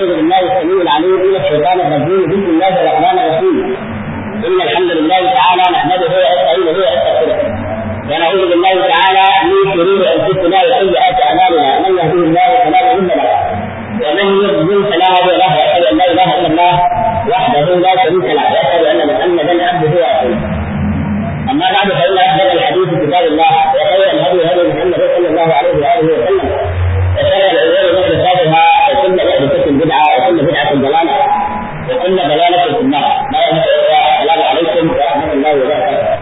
أعوذ بالله السميع العليم من الشيطان الرجيم بسم الله الرحمن الرحيم إن الحمد لله تعالى نحمده ونستعينه ونستغفره ونعوذ بالله تعالى من شرور أنفسنا وسيئات أعمالنا من يهده الله فلا مضل له ومن يضلل فلا هادي له وأشهد أن لا إله إلا الله وحده لا شريك له وأشهد أن محمدا عبده ورسوله أما بعد فإن أفضل الحديث كتاب الله وخير الهدي هدي محمد صلى الله عليه وآله وسلم وشر الأمور محدثاتها وكل محدثة بدعة وكل بدعة ضلالة وكل ضلالة في النار السلام عليكم ورحمة الله وبركاته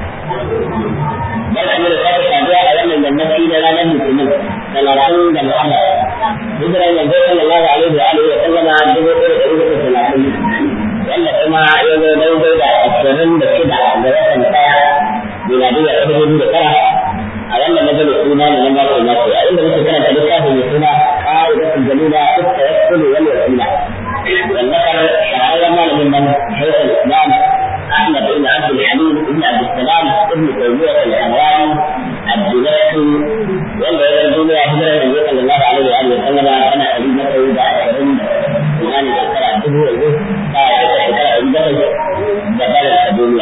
barkan da sake saduwa a wannan yammaci na ranar musulmin talatin da muhammad hijiran yanzu sallallahu alaihi wa alihi wa sallama dubu ɗaya da ɗari da talatin wanda kuma ya zo daidai da ashirin da shida ga watan ɗaya miladiyya ta dubu da tara a wannan majalisi na ne na mako mako a inda muke karanta littafin mai suna qa'idatul jalila fi tawakkul wal wasila والنكر شعار مالك من شيخ الاسلام احمد بن عبد الحليم بن عبد السلام ابن تيميه الحمراني الدمشقي wanda ya zama duniya hijirar yanzu sallallahu alaihi wa alihi wa sallama ana ɗari bakwai da ashirin imani shekara dubu yanzu ba ya ta shekara ɗari bakwai da barin a duniya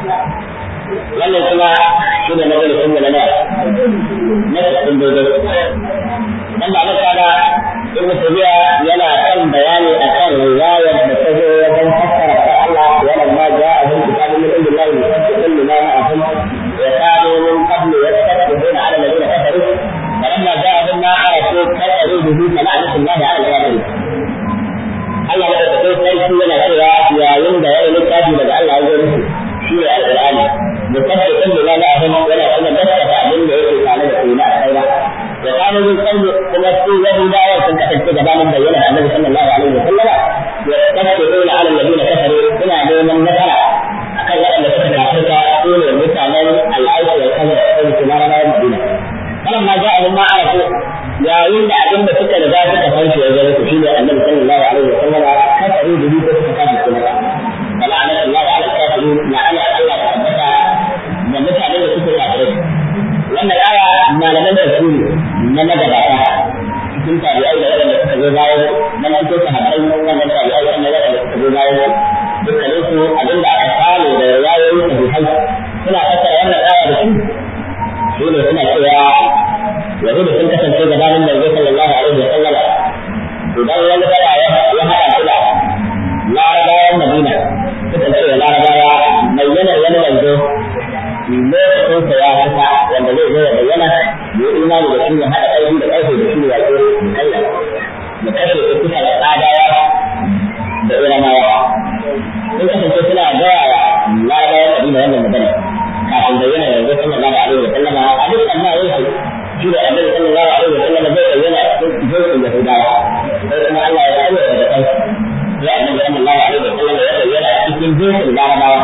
wannan kuma shi ne majalisun mu na nawa na sassun daidai dan ba maka da ibnu tabiya yana kan bayani akan riwayar da ta zo wajen fassara ta Allah wa ma ja'ahum kitabun min indillahi musaddiqun lima ma'ahum wa kanu min qabl yastaqbiluna 'ala alladhina kafaru فلما جاءهم ما عرفوا كفروا به فلعنة الله على الكافرين Allah ya ɗauke sarki yana cewa yayin da ya yi littafi daga Allah ya zo musu shi ne alƙur'ani da kafin ɗin da na ahun yana kuma gaskata abin da yake tare da su na alƙaira da kanu bin kalli kuma su yahudawa sun kasance gabanin bayyana annabi sallallahu alaihi wa sallama ya tafsiruna ala alladhina kafaru suna neman nasara akan waɗanda suka kafirta su ne mutanen al'aiki wal kaza sai su mara bayan madina kalan ma ja'ahum ma arafu yayin da abin da suka riga suka san shi ya zama su shine annabi sallallahu alaihi wa sallama kafaru da ko suka kafirta maka فلعنة الله على الكافرين لعنة الله tabbata da mutanen da suke kafirai wannan aya malaman tafsiri na magabata cikin tabi'ai da waɗanda suka zo bayan nan an toka haɗai wannan tabi'ai wannan waɗanda suka zo bayan dukkanin su abin da aka samu da riwayoyin sahihai suna fassara wannan aya da su shi ne suna cewa yahudu sun kasance gabanin da zai sallallahu alaihi wa sallam idan wani fara ya haɗa su da larabawan madina suka ce wa larabawa bayyana wani manzo lokacin sa ya kusa wanda zai zo ya bayyana ya yi imani da shi ya haɗa ƙarfi da ƙarfe da shi ya ce kalla da kashe su kusa da tsadawa da iramawa sun kasance suna gaya wa larabawan madina wannan magana kafin bayyana yanzu sallallahu alaihi wa sallama a duk amma yake shi da annabi sallallahu alaihi wa sallama zai bayyana cikin jinsin yahudawa sai kuma Allah ya tsare da kansa ya annabi sallallahu alaihi wa sallam ya bayyana cikin jinsin larabawa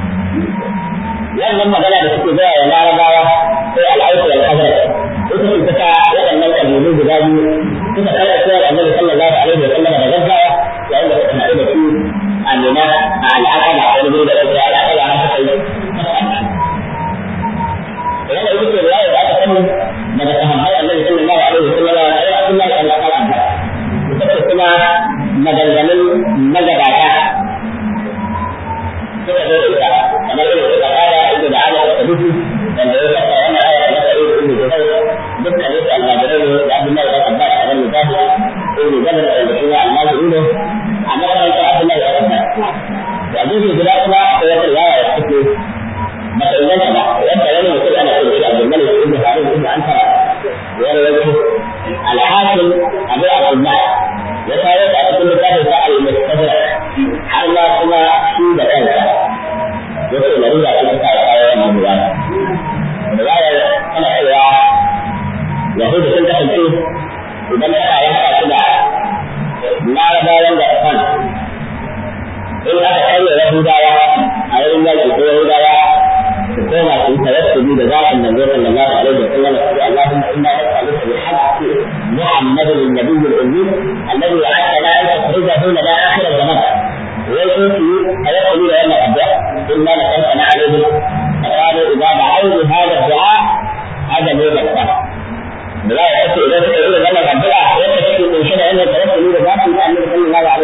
wannan magana da suke gaya wa larabawa sai al'auku wal hazrat ita ce ta waɗannan kabilu guda biyu suka kalla cewa annabi sallallahu alaihi wa sallam da gaggawa yayin da suka haɗu da su a mina a al'aqaba wani gudu da suka al'aqaba har suka yi wannan ita ce riwaya da aka sani daga sahabbai annabi sallallahu alaihi wa sallam sai Abdullah ibn Abbas ita ce kuma maganganun magabata suka zo da ita kamar irin suka fara inda da ala da dubu wanda ya saka wannan aya da ta irin inda da dukkan su almajirai ne da Abdullahi ibn Abbas a wannan zafi inda gaban da da kuma almajiri ne a makarantar Abdullahi ibn Abbas da dubu guda kuma ko wata riwaya da take mata inganta ba wanda wani mutum ana cewa shi Abdul Malik ibn Harun ibn Antara ya rawaito al-Hakim Abu Abdullah ya kawo ta cikin littafin sa al-mustadrak har ma kuma shi da kansa yace larura ce ta kawo wannan riwaya riwayar tana cewa yahudu sun kasance idan ta kawo ta su da larabawan da kan in aka karya yahudawa a wurin yaki ko yahudawa su koma su yi tawassuli da zafin manzo sallallahu alaihi wa sallam su Allahumma inna nas'aluka bi haqqi محمد النبي الأمي الذي وعدتنا أن تخرجه لنا آخر الزمان ويقول فيقولون يوم الدعاء إنا نسألنا عليه فقالوا إذا دعوا بهذا الدعاء هذا يوم الدعاء لا يحس إذا تقول لنا الدعاء ويكفي من شرع أن التوسل إلى ذاته لأن صلى الله عليه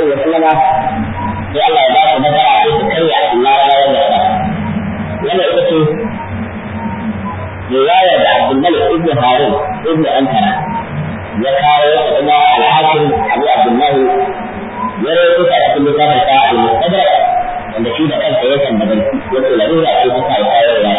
yake larura ce ta kai kawo ya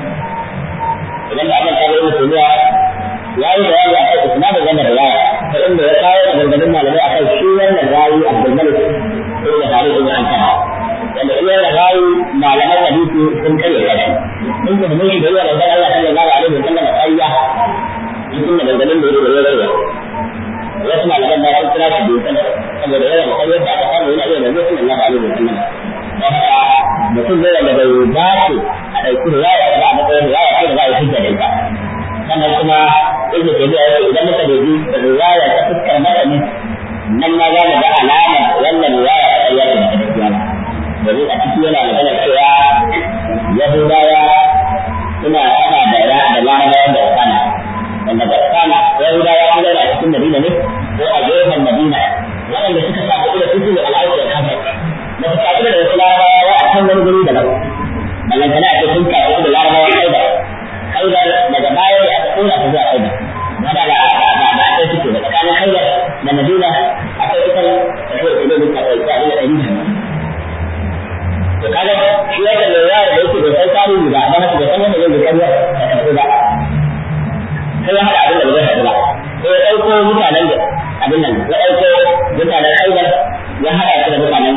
idan da abin tare da duniya ya yi bayani a kan isnadin wannan riwaya ta inda ya kawo maganganun malamai a kan shi wannan rawi Abdul Malik ibn Harith ibn Ankara wanda iya da rawi malaman hadisi sun kare kai sun kuma mun shi da yawa da Allah sallallahu alaihi wa sallam ayya cikin maganganun da yake da yawa wasu malaman ma sun kira shi da saboda yawan da yadda aka samu yana iya da zai sallallahu alaihi wa sallam mutum zai wanda bai dace a ɗauki riwaya ba a matsayin riwaya ce da za a yi hujja da ita sannan kuma ibn tabi'a yace idan muka dubi riwaya ta fuskar madani nan ma za mu ga alama wannan riwaya ta ƙarya ce da gaskiya domin a ciki yana magana cewa yahudawa suna ana da da larabawa da sana wanda da sana yahudawa sun zauna a cikin madina ne ko a gefen madina waɗanda suka samu da su ne al'aikar kafin da su kafi da wasu larabawa a kan wani guri daban ballantana a cikin kafi da larabawa haidar haidar daga baya ne aka tura su zuwa haidar wanda ba ba ba a kai suke da tsakanin haidar da madina akwai kusan tafiyar kilomita ɗari da ɗari da ɗari to kaga shi yadda mai yawa da yake bai san tarihi ba ba su da san wanda zai karya da karfi ba sai ya haɗa abin da bai haɗu ba sai ya ɗauko mutanen da abin nan ya ɗauko mutanen haidar ya haɗa su da mutanen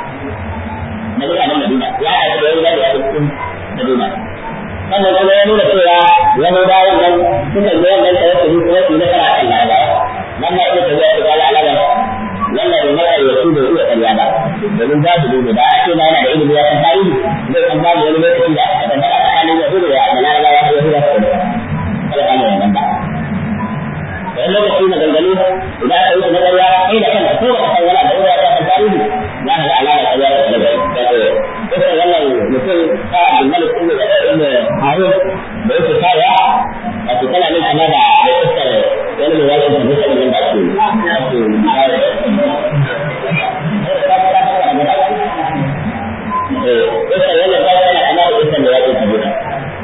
na mutanen Madina ya haɗa da yayin da ya cikin Madina sannan kuma ya nuna cewa wani bayan nan suka yi wannan tawakkuli kuma su yi nasara a kan larabawa wannan ita ce zai ga alama wannan da mara ya su da iya ƙarya ba domin za su duba da ake ma yana da ilimi ya san tarihi zai san babu wani lokaci da aka tabbata tsakanin yahudu da larabawa ko yahudu da kada ka mai nan ba wani lokaci na gangane idan aka yi su na ƙarya kai da kanka ko ba ka san wani abu da ya san tarihi za ka ga alama ƙarya da ƙarya kusa wannan mutum ta abdulmalik ibn ibn harun da yake kaya wato tana nan kama da da kuskar wani mai yakin da kusa da ake ake kusa wannan ta tana kama da kuskar da yakin da kusa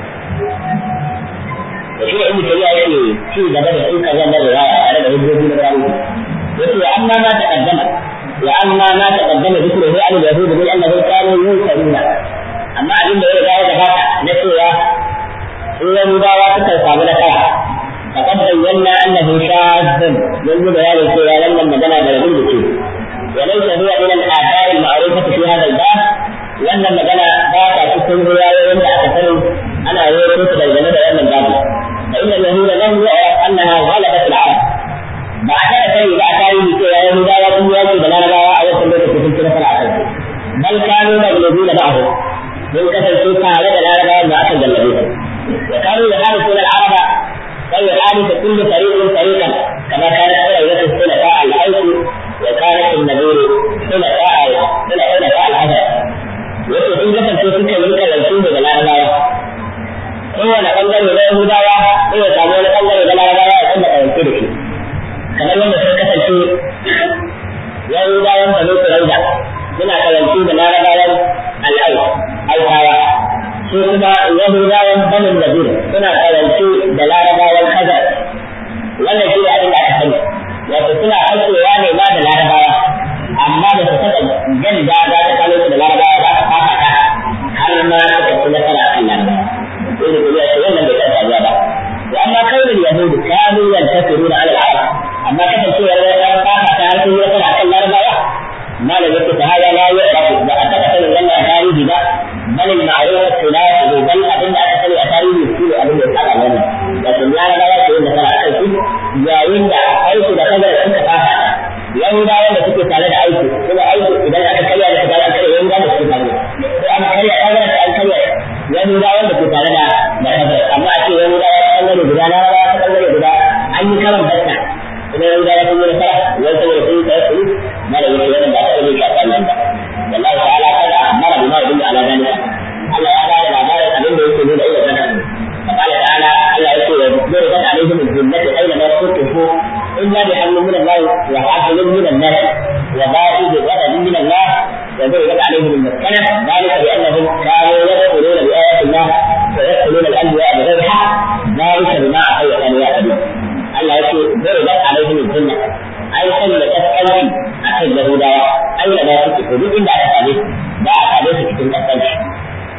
da shi ibn tayyiba yake ci gaba da suka wannan riwaya tare da hujjoji na rawi yace amma ma ta kaddama وأما ما تقدم ذكره عن اليهود بأنهم كانوا ينكرون أما أبين da ya riga ya gabata na cewa in Yahudawa suka samu nasara فقد بينا أنه شاذ يجب بيان cewa wannan magana da rabin da ce وليس هو من الآثار المعروفة في هذا الباب wannan magana ba ta cikin riwayoyin da aka sani ana rawaito su dangane da wannan babu فإن اليهود لم يعرف أنها غلبت العرب ba a taɓa sani ba a tarihi cewa Yahudawa sun yi yaki da Larabawa a wasu lokaci sun ci nasara a kansu. Bal kanu da gulabi da ba'ahu sun kasance tare da Larabawa da aka gallabe su. Ya kanu da hada sunan Araba sai ya hada ta kullu fariqin fariqan kama kana kawai wata suna ta al-aiki wa kana kun nabiru suna ta suna suna ta al-hadar. Wato sun kasance suka yi karantu daga Larabawa. Kowane ɓangare na Yahudawa sai ya samu wani ɓangare na Larabawa ya san da karance da shi. kamar yadda suka kasance yahudawan banu kuraiza suna karanci da larabawan al'ai alkawa su kuma yahudawan banu nadir suna karanci da larabawan hazar wannan shi ne abin da aka sani wato suna hakewa ne ma da larabawa amma da su taɓa jan daga ta kalo da larabawa ba a fafa ta har ma suka ci nasara a kan larabawa sai da kuma ya ce wannan bai taɓa faruwa ba وأما كون اليهود كانوا ينتصرون على العرب أما كتب سورة الأنفال فهذه يقول عن الأربعة ما لم يكن هذا لا يعرف وأعتقد أن أتاريه ذا بل المعروف الثلاثي بل أبن أتاري أتاريه يسير أبن يسأل عنه لكن لا لا يكون مثلا أتاريه yayin da aiki da kagar suka fata yahudawa da suke tare da aiki kuma aiki idan aka karya da kagar an karya yahudawa da suke tare ko an karya kagar da an karya yahudawa da suke tare da da kagar amma a ce yahudawa ta bangare guda na rawa ta bangare guda an yi karan basta kuma yahudawa sun yi nasara wai saboda sun yi tsaye su ma da yake wannan ba ta ɗauke shi a kan nan ba wallahi ta'ala kada mara bima yadullu ala dalika Allah ya bada labarin abin da yake nuna irin wannan فقال تعالى الا يقول ضربت عليهم الذله اينما كنتم الا بحمل من الله وعدل من الناس وباءوا بغضب من الله وضربت عليهم المسكنه ذلك بانهم كانوا يدخلون بايات الله ويدخلون الانبياء بغير حق ذلك بما عصوا وكانوا يعتدون الا يقول ضربت عليهم الذله ai kan da kaskanci a kan yahudawa ai da su ke duk inda aka same su ba a same su cikin kaskanci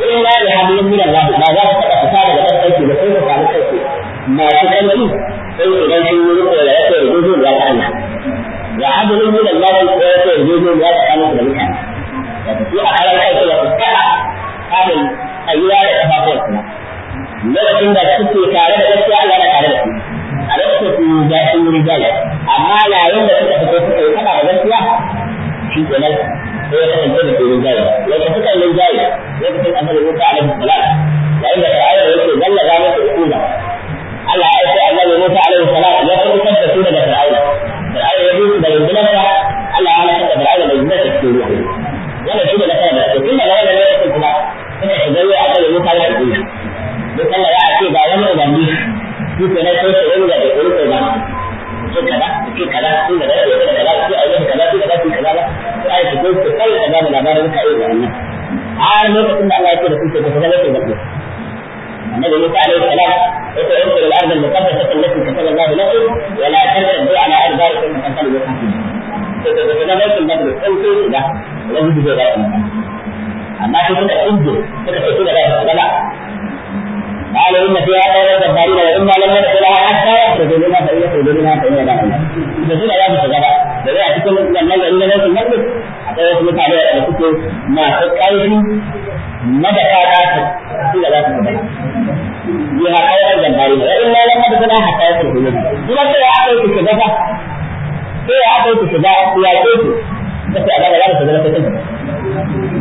illa bi hablin min Allah ba za ka taɓa fita daga ɗan da sai ka samu kanku masu ƙarfi sai idan sun yi riko da yake rubutu da Allah wa hablin min Allah ko yake rubutu da ya samu da mutane da su a karan kai da su taɓa kamin ayyuwa da kafafuwar kuma lokacin da suke tare da gaskiya Allah na tare da su a lokacin su yi ja sun yi rijali amma yayin da suka fito suka yi faɗa da gaskiya shi kenan sai ya kasance da ke rijali yake suka yi rijali lokacin annabi Musa alaihi salam yayin da fir'auna yake gallaza musu hukuma Allah ya aika annabi Musa alaihi salam ya kubutar da su daga fir'auna fir'auna ya bi su da rundunarsa Allah ya halaka da fir'auna da rundunarsa cikin ruwa wannan shi ne nasara da su tun daga wannan lokacin kuma suka shiga yau annabi Musa ya duniya duk Allah ya ce ga wani ubangi shi ke nan sai su da kuri ko ba ce kaza ce kaza su da zai da kaza su a yin kaza su da zai kaza ba su ai su su kai da babu labarin ka yi wannan har lokacin da Allah ya ce da su ke kaza ne da ku النبي موسى عليه السلام يقول انظر الارض المقدسه التي كتب الله لكم ولا ترتدوا على ادباركم فتنقلبوا خاسرين. فكذا بيت المقدس انت ده لازم تجي amma sai suka inje suka ce su da ba ba قالوا ان فيها قوم جبارين وانا لم ندخلها حتى يخرجوا منها فان يخرجوا منها فان لا فسنا يا بس غدا da zai a cikin wannan gari na Baitul Maqdis akwai wasu mutane da suke masu ƙarfi madaka ta su da za su gaba yi ha kawai jambari wa in lam nadkhula hatta yadkhulu kuma sai aka yi shiga fa sai aka yi shiga ya ce su sai a ga za su zama sai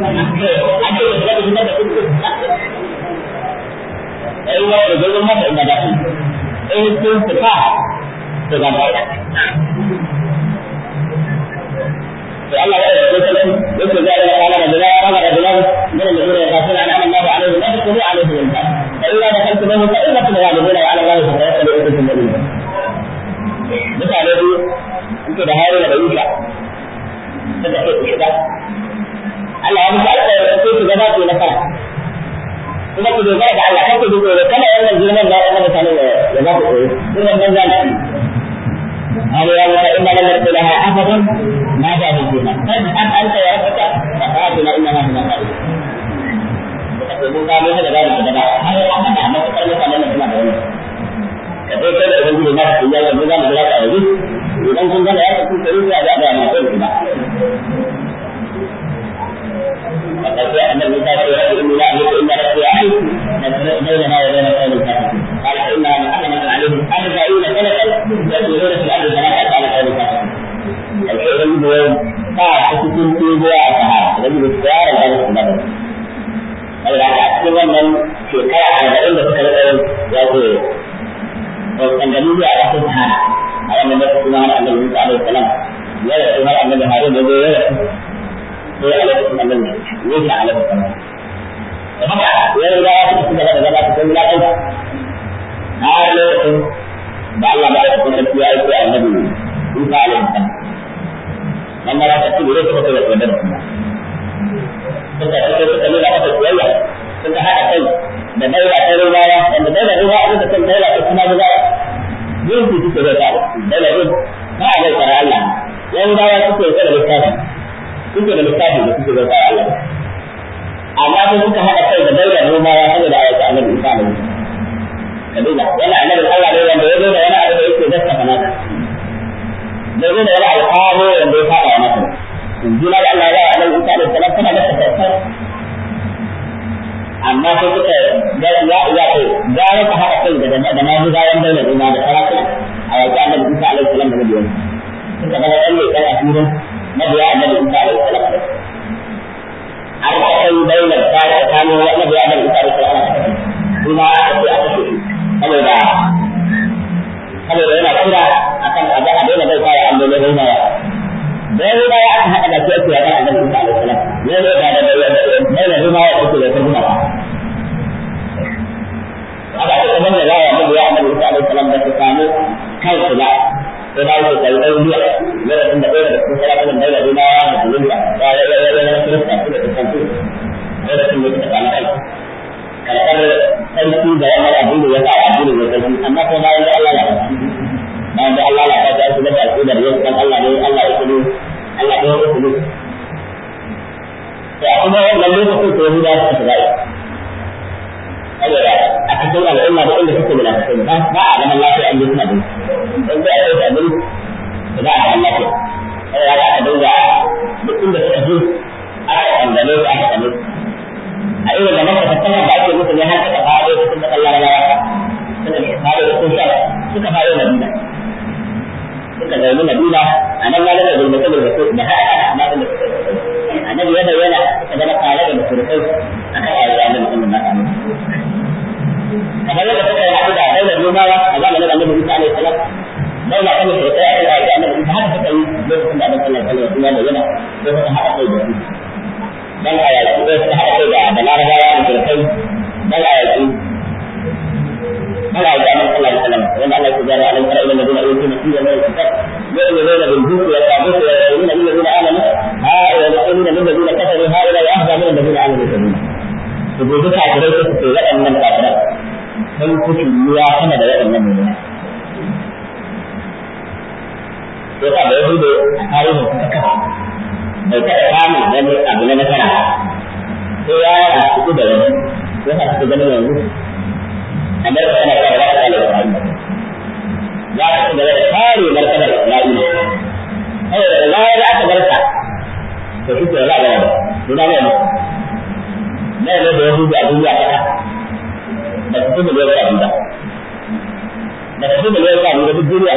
ai wa da gurin masa inda da su in sun fita su ga bai to Allah ya ce sai yake ga Allah ta'ala da ya rama da bilal min alladhina yaquluna anna Allah alayhi wa sallam alayhi wa sallam fa idza dakaltu lahu fa inna kullu walidina ala Allah fa yaqulu ilaykum mu'minun mutane biyu suke da haruna da yuka suka ce ku shiga Allah ya musu alƙawari sai su gaba su nasara kuma ku dogara da Allah kake dogara kana wannan girman da wannan mutane da za ku koyi girman nan zalunci قالوا يا موسى إنا لن ندخلها أبدا ما داموا فيها فاذهب أنت يا ربك فقاتلا إنما هنا قائلون موسى من هذا ذلك الجماعة هذا أبدا ما تقول لك أن الجماعة كذلك كيف يقول الناس في يوم النظام بلا تعويض إذا كنت لا يكون كريم يا بعد ما قلت فقد جاء النبي صلى الله عليه وسلم لا املك الا نفسي اخي بيننا وبين قوم الكافرين قال فانها محمد عليهم اربعين سنه يسيرون في الارض ثلاثه على قوم الكافرين الشيء يجب يوم ساعة تكون في جواء السحابة يجب اختيار الأرض النبوي saboda haka a cikin wannan shekara arba'in da suka rika ya ce wasangali a ƙasar sahara a wannan lokaci na annabi Musa alaihi salam ya rasu har annabi Harun ya zo ya rasu sai a lokacin annabi Musa alaihi salam da haka ya riga ya fi gaba da gaba cikin lafiya har lokacin da Allah ba ya cikin sarki ya yi sai annabi Musa alaihi salam nan ma ta ci gure ta kai da kuma suka suka suka nuna masa soyayya suka haɗa kai da daura ta rubawa wanda daura ruwa a lokacin daura ta kuma ruwa yin su suke zai kawo daura yin ba a zai tsara Allah yan dawa suke zai da littafi suke da littafi da suke zai tsara Allah amma sai suka haɗa kai da daura rubawa saboda a yaki annabi Isa ne ka duba wani annabi Allah ne wanda ya zo da wani abu da yake gaskata nasa da zo da wani alƙawo wanda ya faɗa wa masa injila da Allah ya alaihi Isa alaihi salam tana da tafsir amma sai suka ga ya ya ce gara ka haɗa kai da da na ji gayan daular ina da sarakuna a yaƙi annabi Isa alaihi salam da mabiyan suka ga ɗan ne kan asirin mabiya annabi Isa alaihi salam har ka kai daular ta ta kamo mabiya annabi Isa alaihi salam kuma aka ce aka ce saboda saboda yana kira akan abu a daina bai kaya allolin rainawa bayan da ya aka haɗa da su ake yaƙar annabi Isa alaihi salam ne ne da da da da ruma ya ake da kuma ba aka ce kamar da ya annabi ya annabi Isa alaihi salam da su samu kansu ba sai da su kai dai biya lokacin da ɗaya da su sarakun da da ruma ya musulunta ya ya ya ya ya kirista su da kansu lokacin da suka samu kai karɓar sarki da wannan addini ya sa addini ya sarki amma kuma bayan da Allah ya bayan da Allah ya ta su da al'ummar yau kan Allah ne Allah ya kudu Allah ne ya kudu to a kuma wannan lokacin ko Yahuda suka shiga inda suke munafikai ba ba a zaman lafiya an yi suna bin in da aka yi abin da za a zaman lafiya sai ya aka dinga duk inda suka je aka kandale su aka kandale a irin da maka tattara da ake musu ne har suka fara cikin kasar larabawa suka fara cikin sha suka fara madina suka zaune madina a nan ya zama zulmace zulmace da haɗa amma da suka annabi ya bayyana suka zama tare da musulmai akan ayyuka da musulmin na kamar kamar yadda suka yi haɗu da daular romawa a zamanin annabi Musa alaihi salam daula kan da ta yi ayyuka annabi Musa haka suka yi lokacin da annabi sallallahu alaihi wasallam ya bayyana sai suka haɗa kai da su dan a yaƙi sai suka haɗa kai da da larabawa da musulmai dan a yaƙi dan a yaƙi annabi sallallahu alaihi wasallam wanda Allah ya jara alam tara ila alladhina yu'minuna fi yawmil kitab يؤمنون بالجزء والطاغوت ويقولون للذين امنوا هؤلاء ويقولون للذين كفروا هؤلاء اهدى من الذين امنوا سبيلا su gobe kafirai su ce waɗannan kafirai sun kuci ruwa sama da waɗannan mummuna. Sai ka da Yahudu a tarihin suka kafa bai taɓa samun wani abu na nasara sai ya yi kuɗi da wani ya sa su gani yanzu Amerika tana kare za ta kare Isra'ila za ta ci gaba da kare martabar Isra'ila saboda da zarar aka bar ta to shi ke za a gaba da ne na yadda da yahudu a duniya ta da su fi miliyan sha biyu da su fi miliyan sha biyu da duk duniya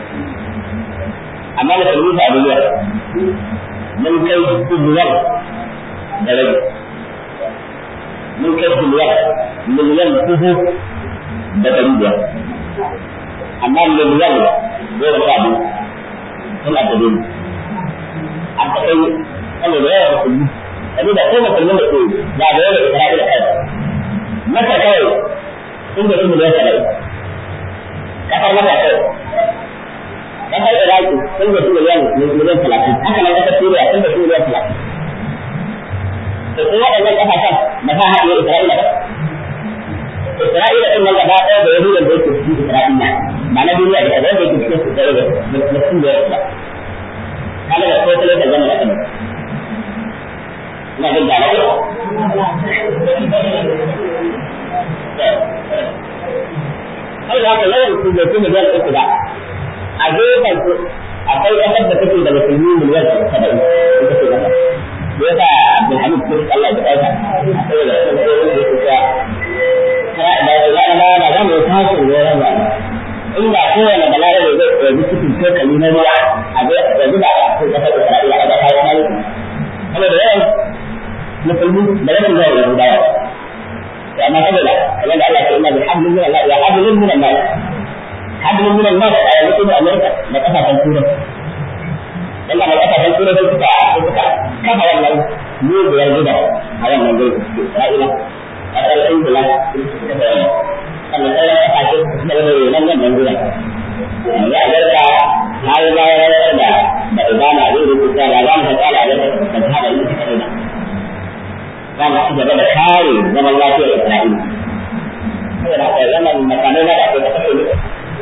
amma da kalmi a duniya mun kai biliyan da rabi mun kai biliyan miliyan dubu da ɗari biyar amma miliyan goma sha biyu sun a tabi an ta kai saboda yawan musulmi yanzu da kuma musulmin da ke zagaye da Isra'ila kai maka kawai inda su miliyan saba'in kasar maka kai kasar Iraki sun da su miliyan miliyan talatin haka nan kasar Suriya sun da su miliyan talatin to kuma waɗannan kasashen ba ta haɗe Isra'ila ba Isra'ila ɗin nan gaba ɗaya da Yahudan da yake cikin Isra'ila ba na duniya da kaza da yake cikin su ɗaya da mutum da ya ba kaga da ko tale da zama da kan ina jin gane kai da haka yawan su bai fi miliyan uku ba a gefen su akwai ƙasar da take da musulmi miliyan saba'in ita ce ƙasar yasa Abdulhamid bin Allah ya ɗauka sai da sun sai wanda yake cewa da larabawa da za mu yi tashin ruwan ba inda kowane balarabe zai ɗauki cikin cokali na ruwa a zai yanzu da a cikin ƙasar Isra'ila a ga kayan tarihi saboda yawan musulmi da rashin zuwa Yahudawa to amma saboda kamar da Allah ya inna bi hablin min Allah ya hablin min Allah hablin min Allah a yanzu da Amerika da kasashen Turai dan da kasashen Turai su suka suka kafa wannan mugiyar gida a wannan gari Isra'ila kasar Ingila sannan sauran kasashe da wani nan wannan gida yanzu Amerika ta yi bayar da da Obama zai rubuta da za mu ta tsala da ta haɗa yi ta za mu ci gaba da kare zaman lafiyar Isra'ila. Saboda haka wannan makamai na da ake da kake nufi.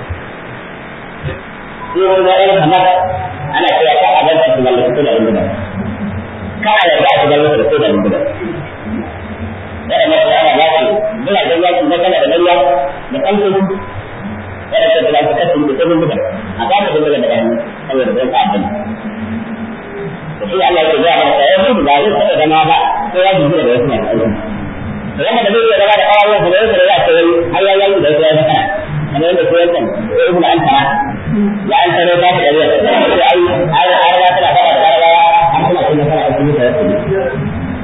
Sai wani wa'yan hamar ana cewa ka a bar su mallaki da inda Ka a yarda a shigar musu da su da inda Waɗannan su ana yaki, muna gan yaki na kana da murya da ƙarfin waɗanda da za su kasu da sabon mutum. A ba ka dinga da ɗan saboda zai ka abin. shi Allah ya gaya masa ya gudu ba zai taɓa zama ba sai ya jijjira da wasu masu aiki. Da wanda da zai iya zama da kawayen sa da yake da ya ce har ya yanki da wasu ya zaka. Kamar yadda sai yankan ya ibn an tara. Ya an tare ta shi ɗariya. Sai ai har har ya tana fara da larabawa har suna kuma fara aiki da wasu.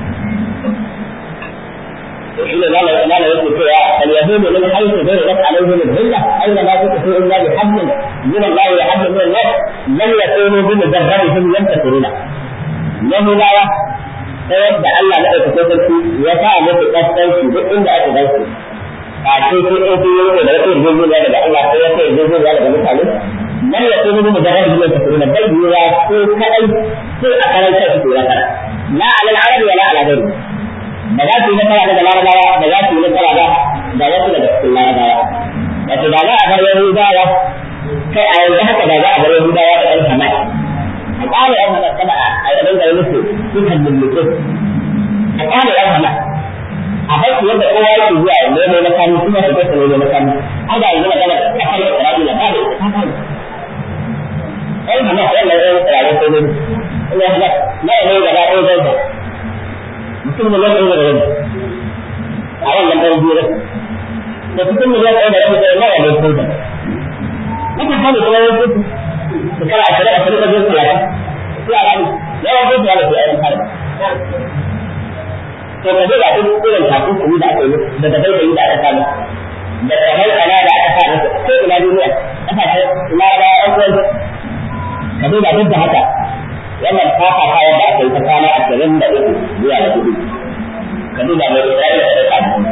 shi ne zama ya zama yake cewa al-yahudu min haythu darakat alayhim al-hilla ayna ma tuqtu illa bi hablin min Allah wa hablin min Allah lam yakunu bi mujarradihim yantasiruna yahudawa ta yadda Allah na ɗauka sarki ya sa musu kaskanci duk inda aka gan su ba ce sai in sun yi da wata yarjejeniya daga Allah ko wata yarjejeniya daga mutane man ya kuma mu da rabbi ya tafi na bai yiwa ko kadai sai a karanta su tura kana la ala al-arabi wa la ala ghairi ba za su yi nasara da larabawa ba za su yi nasara ba da wasu daga cikin larabawa wato da za a bar yahudawa kai a yanzu haka da za a bar yahudawa da ɗan hamas a ƙara yan hamas kada a yi da musu sukan lulluɓe a ƙara yan hamas a haƙƙi yadda kowa yake zuwa ya nemo makami kuma su kai su nemo makami an ga yanzu magana a kan Isra'ila ba da ita ta kare ɗan Hamas wannan ɗan Isra'ila sai dai ina Hamas na ne gaba ɗaya zai mutum ne nan ɗaya da rabi a wannan ɗan biyu da cikin miliyan ɗaya da rabi sai nawa ne sai da mutum sani kuma yin kudu shekara ashirin ashirin da biyu talatin sai a rami yawan kudu ya nufi a yan kare to ka ga duk irin takunkumi da aka yi da da bai da aka samu da kamar kana da aka sa musu ko ina duniya kasashe ina da ɗan uwan ka duba duk da haka wannan fafa kayan da aka yi ta kwana ashirin da uku zuwa da hudu ka duba mai Isra'ila da ta samu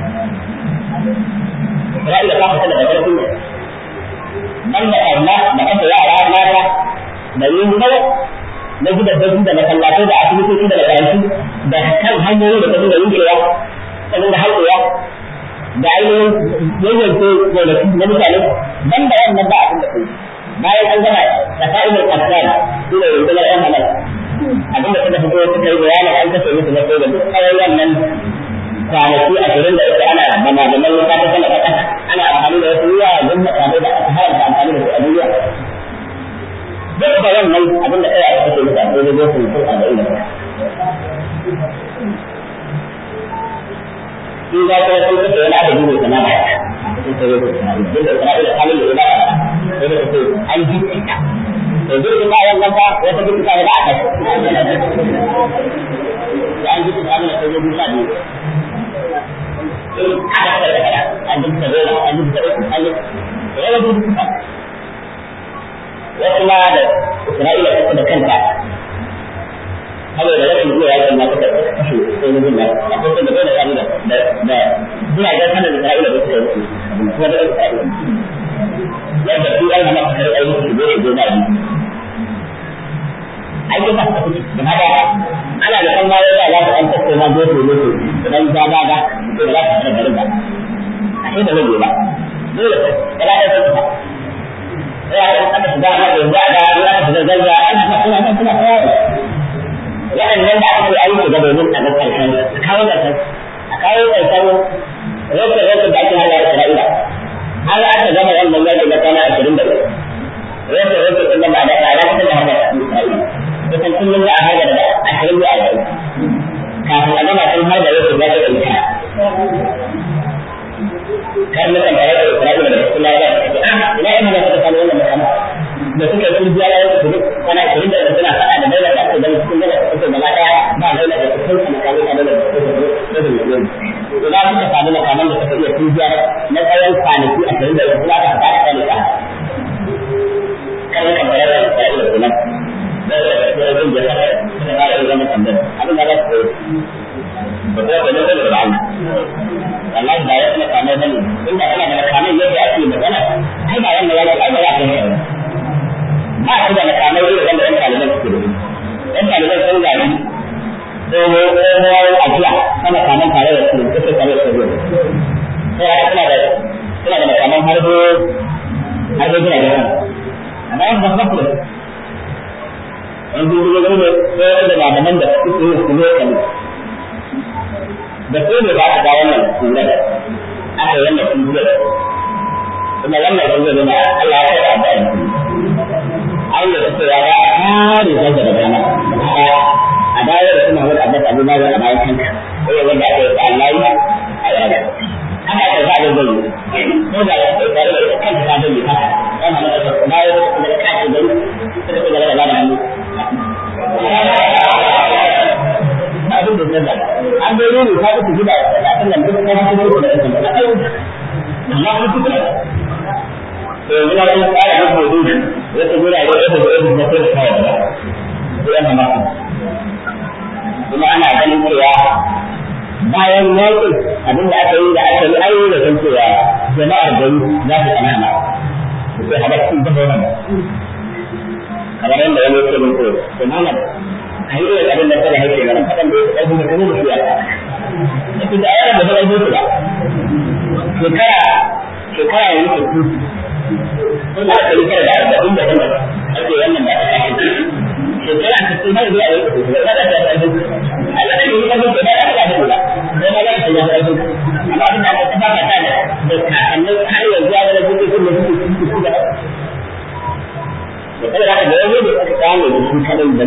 Isra'ila ta fita daga ƙarfin nan da ƙarna da kasa yara mata da yin kawai na gidajen da masallatai da asibitoci da makarantu da kan hanyoyi da kuma yankewa sannan da haƙewa da ainihin yayyanke gonaki na mutane ban da wannan ba abin da kai bayan an gama da fa'idar kasuwa su ne rundunar yan halal abin da suka fito suka yi bayanin an kashe musu na sai da duk tsawon wannan kwanaki ashirin da uku ana bama da mai wuta ta sama ta ƙasa ana amfani da wasu yawa don makamai da aka haramta amfani da su a duniya duk da wannan abin da kai aka kashe musu a cikin zai sun sun arba'in da shi za ta sun kashe wani adadi mai sana ba sun kai wasu sana'in duk da sana'in da kalin da ya ba sai da kace an jiki ta to duk da bayan nan fa wata duk ta da aka ya an jiki ta mana sai ya busa ne aka fara da an jiki ta rera an jiki ta rera an jiki ta rera duk ta wasu ma da Isra'ila ta da kanta saboda rashin zuwa yakin na suka kashe sojojin nan akwai sai da dole sani da da jiragen sanar Isra'ila da suka yi kuma da Isra'ila yadda su ɗan hana kasar ainihin su zai zo na yi aikin ba su tafi da haka ana da kan mayar da za su an tattau ma gefe gefe da ɗan ja ga ga da za su fara garin ba a sai da rage ba dole da za a yi sun ya yi aka shiga a da yanzu a da ya aka shiga zanga ana ta suna nan suna kawai waɗannan da aka yi aiki ga domin a ga ƙarshen a kawo ƙarshen a kawo ƙarshen rokar rokar da ake hana Isra'ila har aka gama wannan yaƙi na kwana ashirin da uku rokar rokar ɗin ba da tsada kusa da hana Isra'ila kusan kullum za a harga da ashirin da arba'in kafin a gama sun harga rokar za ta ɗauki kar na kan tare da Isra'ila da kuma ya ga ina ina da suka samu wannan makama da suka yi turjiya ya yi kudu kana ashirin da suna faɗa da daular da aka gani cikin daular da suke gaba ɗaya ba daular da suka sauka makamai a daular da suka zo rubin da yau ina suka samu makaman da suka iya turjiya na tsawon kwanaki ashirin da wasu aka faɗa ta ne ka kan kan tare da Isra'ila kenan da da da da da suka fara yin wannan tambayar abin da za su da kuma da nan da Allah wallahi ba ya kuma kamar bane inda kana da makamai yadda ake magana ai ba wannan ya ai ba ya kai ba su da makamai irin wanda ɗan ɗaliban suke da ɗan ɗaliban sun gani tsoho tsoho ajiya na makaman tare da su suke tare da su sai ya suna da suna da makaman harbo harbo gina da kan amma yan ban basu da su yan biyu gani ne tsoho da malaman da suke yin su ne kanu da su ne ba su ga wannan sunan aka yi wannan sunan kuma wannan sunan ne Allah ya kai da yanzu an da suke ya ga kare zanga da dama a dawo da suna wani abbas abu na a bayan kanka ko ya wanda aka yi da Allah yi a yana haka ka za a zai yi ko da ya kai tare da kanka ka zai yi haka yana da dawo da kashi da suka ce gaba da ba da hannu abin da zai an dai ne ta uku gida da kan nan duk kan cikin ku da kan amma ku kuka to yanzu na yin tsara da hudu wata gura da yadda da yadda da kai kai da ko yan ma kuma ana ganin cewa bayan yaƙi abin da aka yi da aka yi ayoyi da sun cewa jama'ar gari za su tsanana su sai haɗa cikin dafa wannan kamar yadda wani yake min ko to malam a yi irin abin da kada hake mana faɗan da ya ƙarfi da kuma da fiya da da ayar da zai yi ba shekara shekara ya yi ku sun da aka yi kara da arba'in da kuma ake wannan da aka yi shekara ta ce mai zuwa yi ku da da da da a da yi kan da da aka da kula ko ma za ka ya fara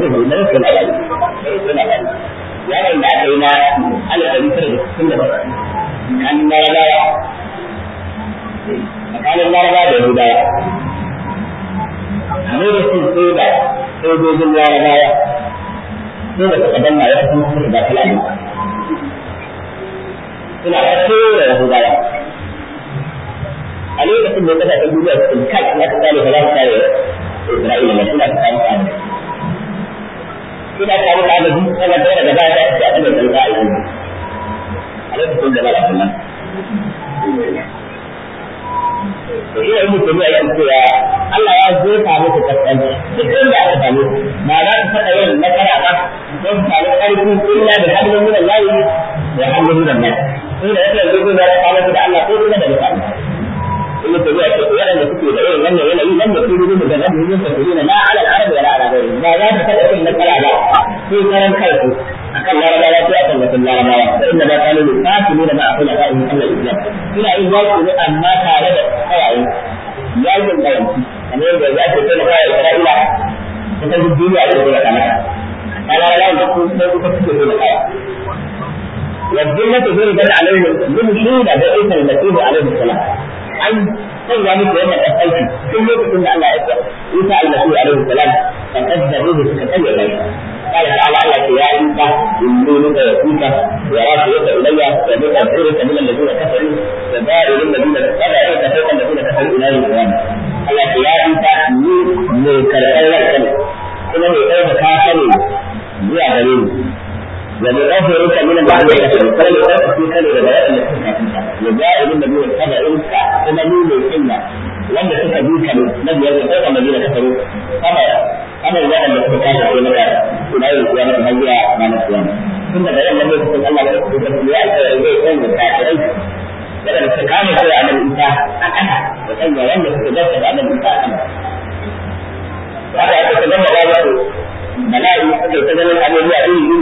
da da yake na yayi yana da yayin da aka yi na ala da tara da sittin da bakwai kan larabawa tsakanin larabawa da yahudawa a lokacin sai da sojojin larabawa sai da suka danna ya kuma suka da fulani suna ta tura yahudawa a lokacin da ya kasa ta duniya su kai ya ka tsale ba za su kare Isra'ila ba suna ta samu tsari suna samu tsari sana da daga baya ta ce a cikin ɗan za'a yi a lokacin da ba da kullum to ina yi mutum ya yi cewa Allah ya jefa musu kasance duk inda aka samu ba za su faɗa yin nasara ba don su samu ƙarfi illa da hannun nuna layi da hannun nuna nan sai da yake yanzu zai ya kawo da Allah ko kuma da mutane ina tabi a cikin waɗanda suke da irin wannan yanayi nan da su rubu da rabbi yin tafsirina la ala al-arab wa la ala ghayri ba za ta taɓa yin nasara ba sai karan kansu akan larabawa sai akan wasu larabawa da inda ba kanu kafiruna ma akula ka'in Allah islam suna yin yaki ne amma tare da kayaye yakin da yanki kamar yadda ya ce kai kawai Isra'ila ta ta duniya da ta kana kana da da ku sai ku take da kaya والذلة ضربت عليهم بالحين بعيسى المسيح عليه السلام an sanya muku wannan ɗan tun lokacin da Allah ya ce Isa almasihu alaihi salam kan kaddabe da suka tsaye da shi قال تعالى الله يا عيسى إني لك يأتيك ورافعك إلي ومطهرك من الذين كفروا وبارئ الذين تبعوك فوق الذين كفروا إلى يوم القيامة الله يا عيسى إني من كرقل لك كما يقول كافر zuwa gare ni da mai ɗaukar ka mina da Allah ya sani kai ya ɗauka shi kane da bayan da suka kafinta ya ja irin da biyu kada in ka kuma ni ne sunna wanda suka bi ka ne na biyar da ɗaukar madina ka faru sama sama da waɗanda suka kafa sai maka suna yin kuwa maka hanyar ranar kiyama tun daga yan nan lokacin Allah ya ɗauka da ya aka yi zai sanya kafirai waɗanda suka kama sai a nan isa a kana da sanya wanda suka gasa da nan isa a kana haka aka ta gama ba su bala'i suka yi ta ganin abubuwa iri iri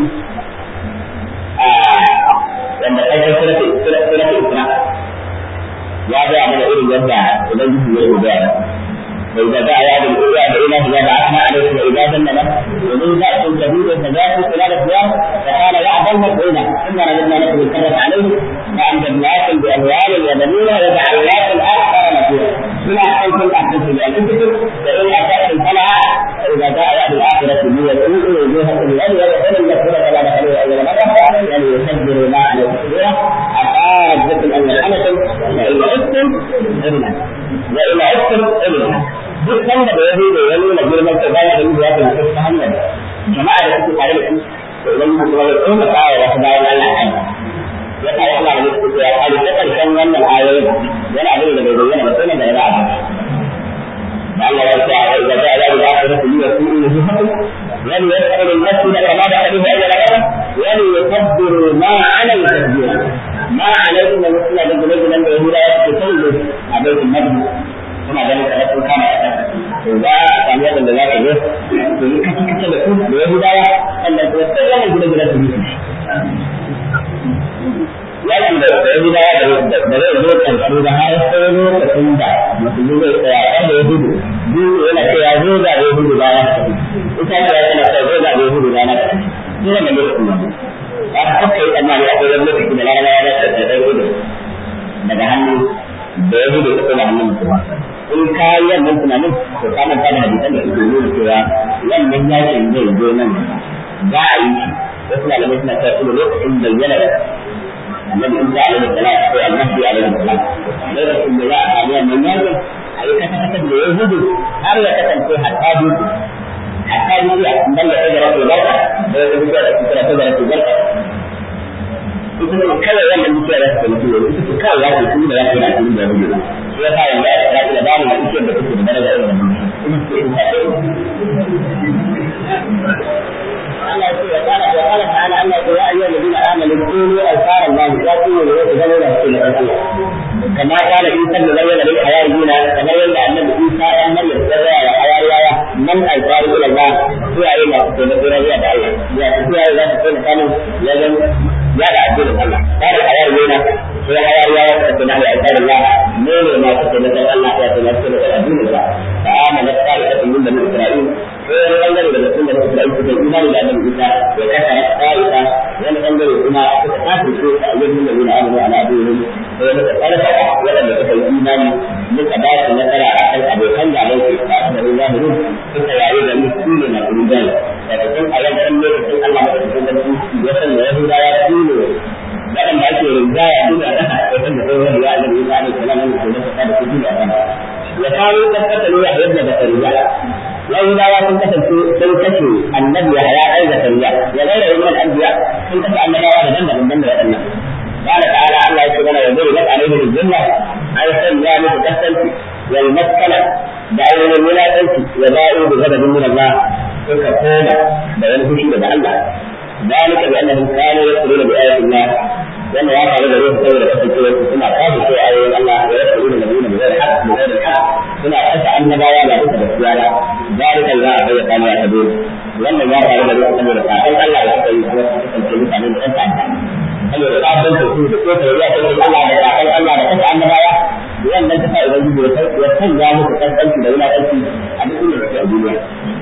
wanda ƙarfin suratul isra ya ga mana irin yadda ubangiji ya yi bayani وإذا دعا يعد الأولى فإذا إذا بعثنا عليكم عبادا لنا ومن ذات كبير فذاك خلال الصيام فقال يعظم مفعولا ثم رددنا لكم الكرة عليه فأمددناكم بأموال وبنين وجعلناكم أكثر نفورا بما أحسنتم أحسنتم لأنفسكم فإن أسأتم فلا فإذا جاء يعد الآخرة ليسوءوا وجوهكم الأول ويدخلوا المغفرة كما دخلوا أول مرة وليكبروا ما عليكم كبيرا عسى ربكم أن يرحمكم فإن عدتم عدنا وإن عدتم عدنا duk wanda da ya zo da ya nuna girman ta baya da ya ta ta hanyar jama'a da suke tare da su to idan mun kuma ya tsoma kawo wasu bayan Allah kan ya ta yi Allah da su ya kare ta karshen wannan ayoyi yana abin da bai bayyana ba sai da ya ba da Allah ya ce wa idza ja'a ila akhirati yusu'u wujuhakum wa yas'alu al-masjida kama dakhaluhu awwal marra wa yukabbiru ma 'alayhi takbira ma 'alayhi min muslimin da gudunan da yahuda ya ce sai a baitul maqdis suna ganin kamar sun kama ya to za a sami yadda za ka yi to yi kaci kaci da su da ya gudawa sannan kuma sai yawan gida gida su yi yaki da ya gudawa da zai zo karshe da har sai lokacin da musulmi zai tsaya kan da ya gudu duk yana cewa zo ga ya gudu ba ya ita ce ya tana sai zo ga ya gudu ba na ka shi ne lokacin nan ba ka kafa yi tsammani akwai wani lokaci da larabawa ya tsaya da gudu daga hannu da ya gudu ta kuma hannun mutum in ka yi wannan tunanin to ka manta da hadisan da suke nuna cewa wannan yakin zai zo nan za a yi shi wasu malamai suna cewa kuma lokacin bayyana da annabi Isa alaihi salam ko annabi alaihi salam lokacin da za a samu wannan yakin a yi kasa kasa da ya gudu har ya kasance hatta duki hatta duki a dan da tsagara ko barka da ya gudu da tsagara tsagara ko barka kuma kawai wannan dukiya za ta mutu ne ita ce kawai za ta yi da za ta yi na cikin da gudu ya sa yanzu ya ta da bamu da dukiyar da kuke da daraja irin Allah ya ce ya kana ya kana ta'ala Allah ya ya ayyuhal ladina amanu qulu azkara Allah ya ce ne ya zama da cikin Allah kama kana Isa da bayyana da hayarina kamar yadda annabi Isa ya Maryam ya raya ya hayariya man alfaru ila Allah sai ayi ma ko da daraja da Allah ya ce ya za ta kai kanin ya zama ya da addinin Allah kana hayarina sai hayariya ya ce na ya tsara Allah ne ne ma take na Allah ya ce na addinin Allah fa amana ta'ala min bani Isra'il wani bangare da mutum da suka aiki da imani da annabi Isa ya kasa na ta'ika wani bangare kuma suka kafirce a ayyukan da bin amanu ala aduhum sai muka tsarkaka waɗanda suka yi imani muka ba su nasara a kan abokan gaban su da aka da zahirin suka yayi da musu ne na kurjan da cikin a yankan lokacin Allah madaukakin sarki ya sanya Yahudawa su ne waɗanda ake rinjaya suna da ya san da sauran ya annabi Isa alaihi salam ne ko da da su ne a sama ya kawo tabbata ya yadda da kariya yahudawa sun kasance sun kashe annabi ya haya ai zakariya ya gaira yin anbiya sun kashe annabawa da dan daban da waɗannan قال تعالى الله سبحانه وتعالى عليه الجنة أي سنة متكسلت والمسكنة دعوا من ولاءتي وباءوا بغضب من الله تلك التوبة بين فشي الله ذلك بأنهم كانوا يقولون بآيات الله لأن واقع لدى روح سورة فتنة ثم قالوا في آيات الله ويقولون الذين بغير حق بغير الحق ثم أتى أن نبايا لا تثبت سيارة ذلك الله في قام يعتدون لأن واقع لدى روح سورة فتنة الله يقول الكلمة من أنت أنت saboda sabon da su da ko ta ya ce Allah da kafin Allah da kasa annabawa wannan ta sai ubangiji ya sanya muku kankanci da wulakanci a duk inda kake a duniya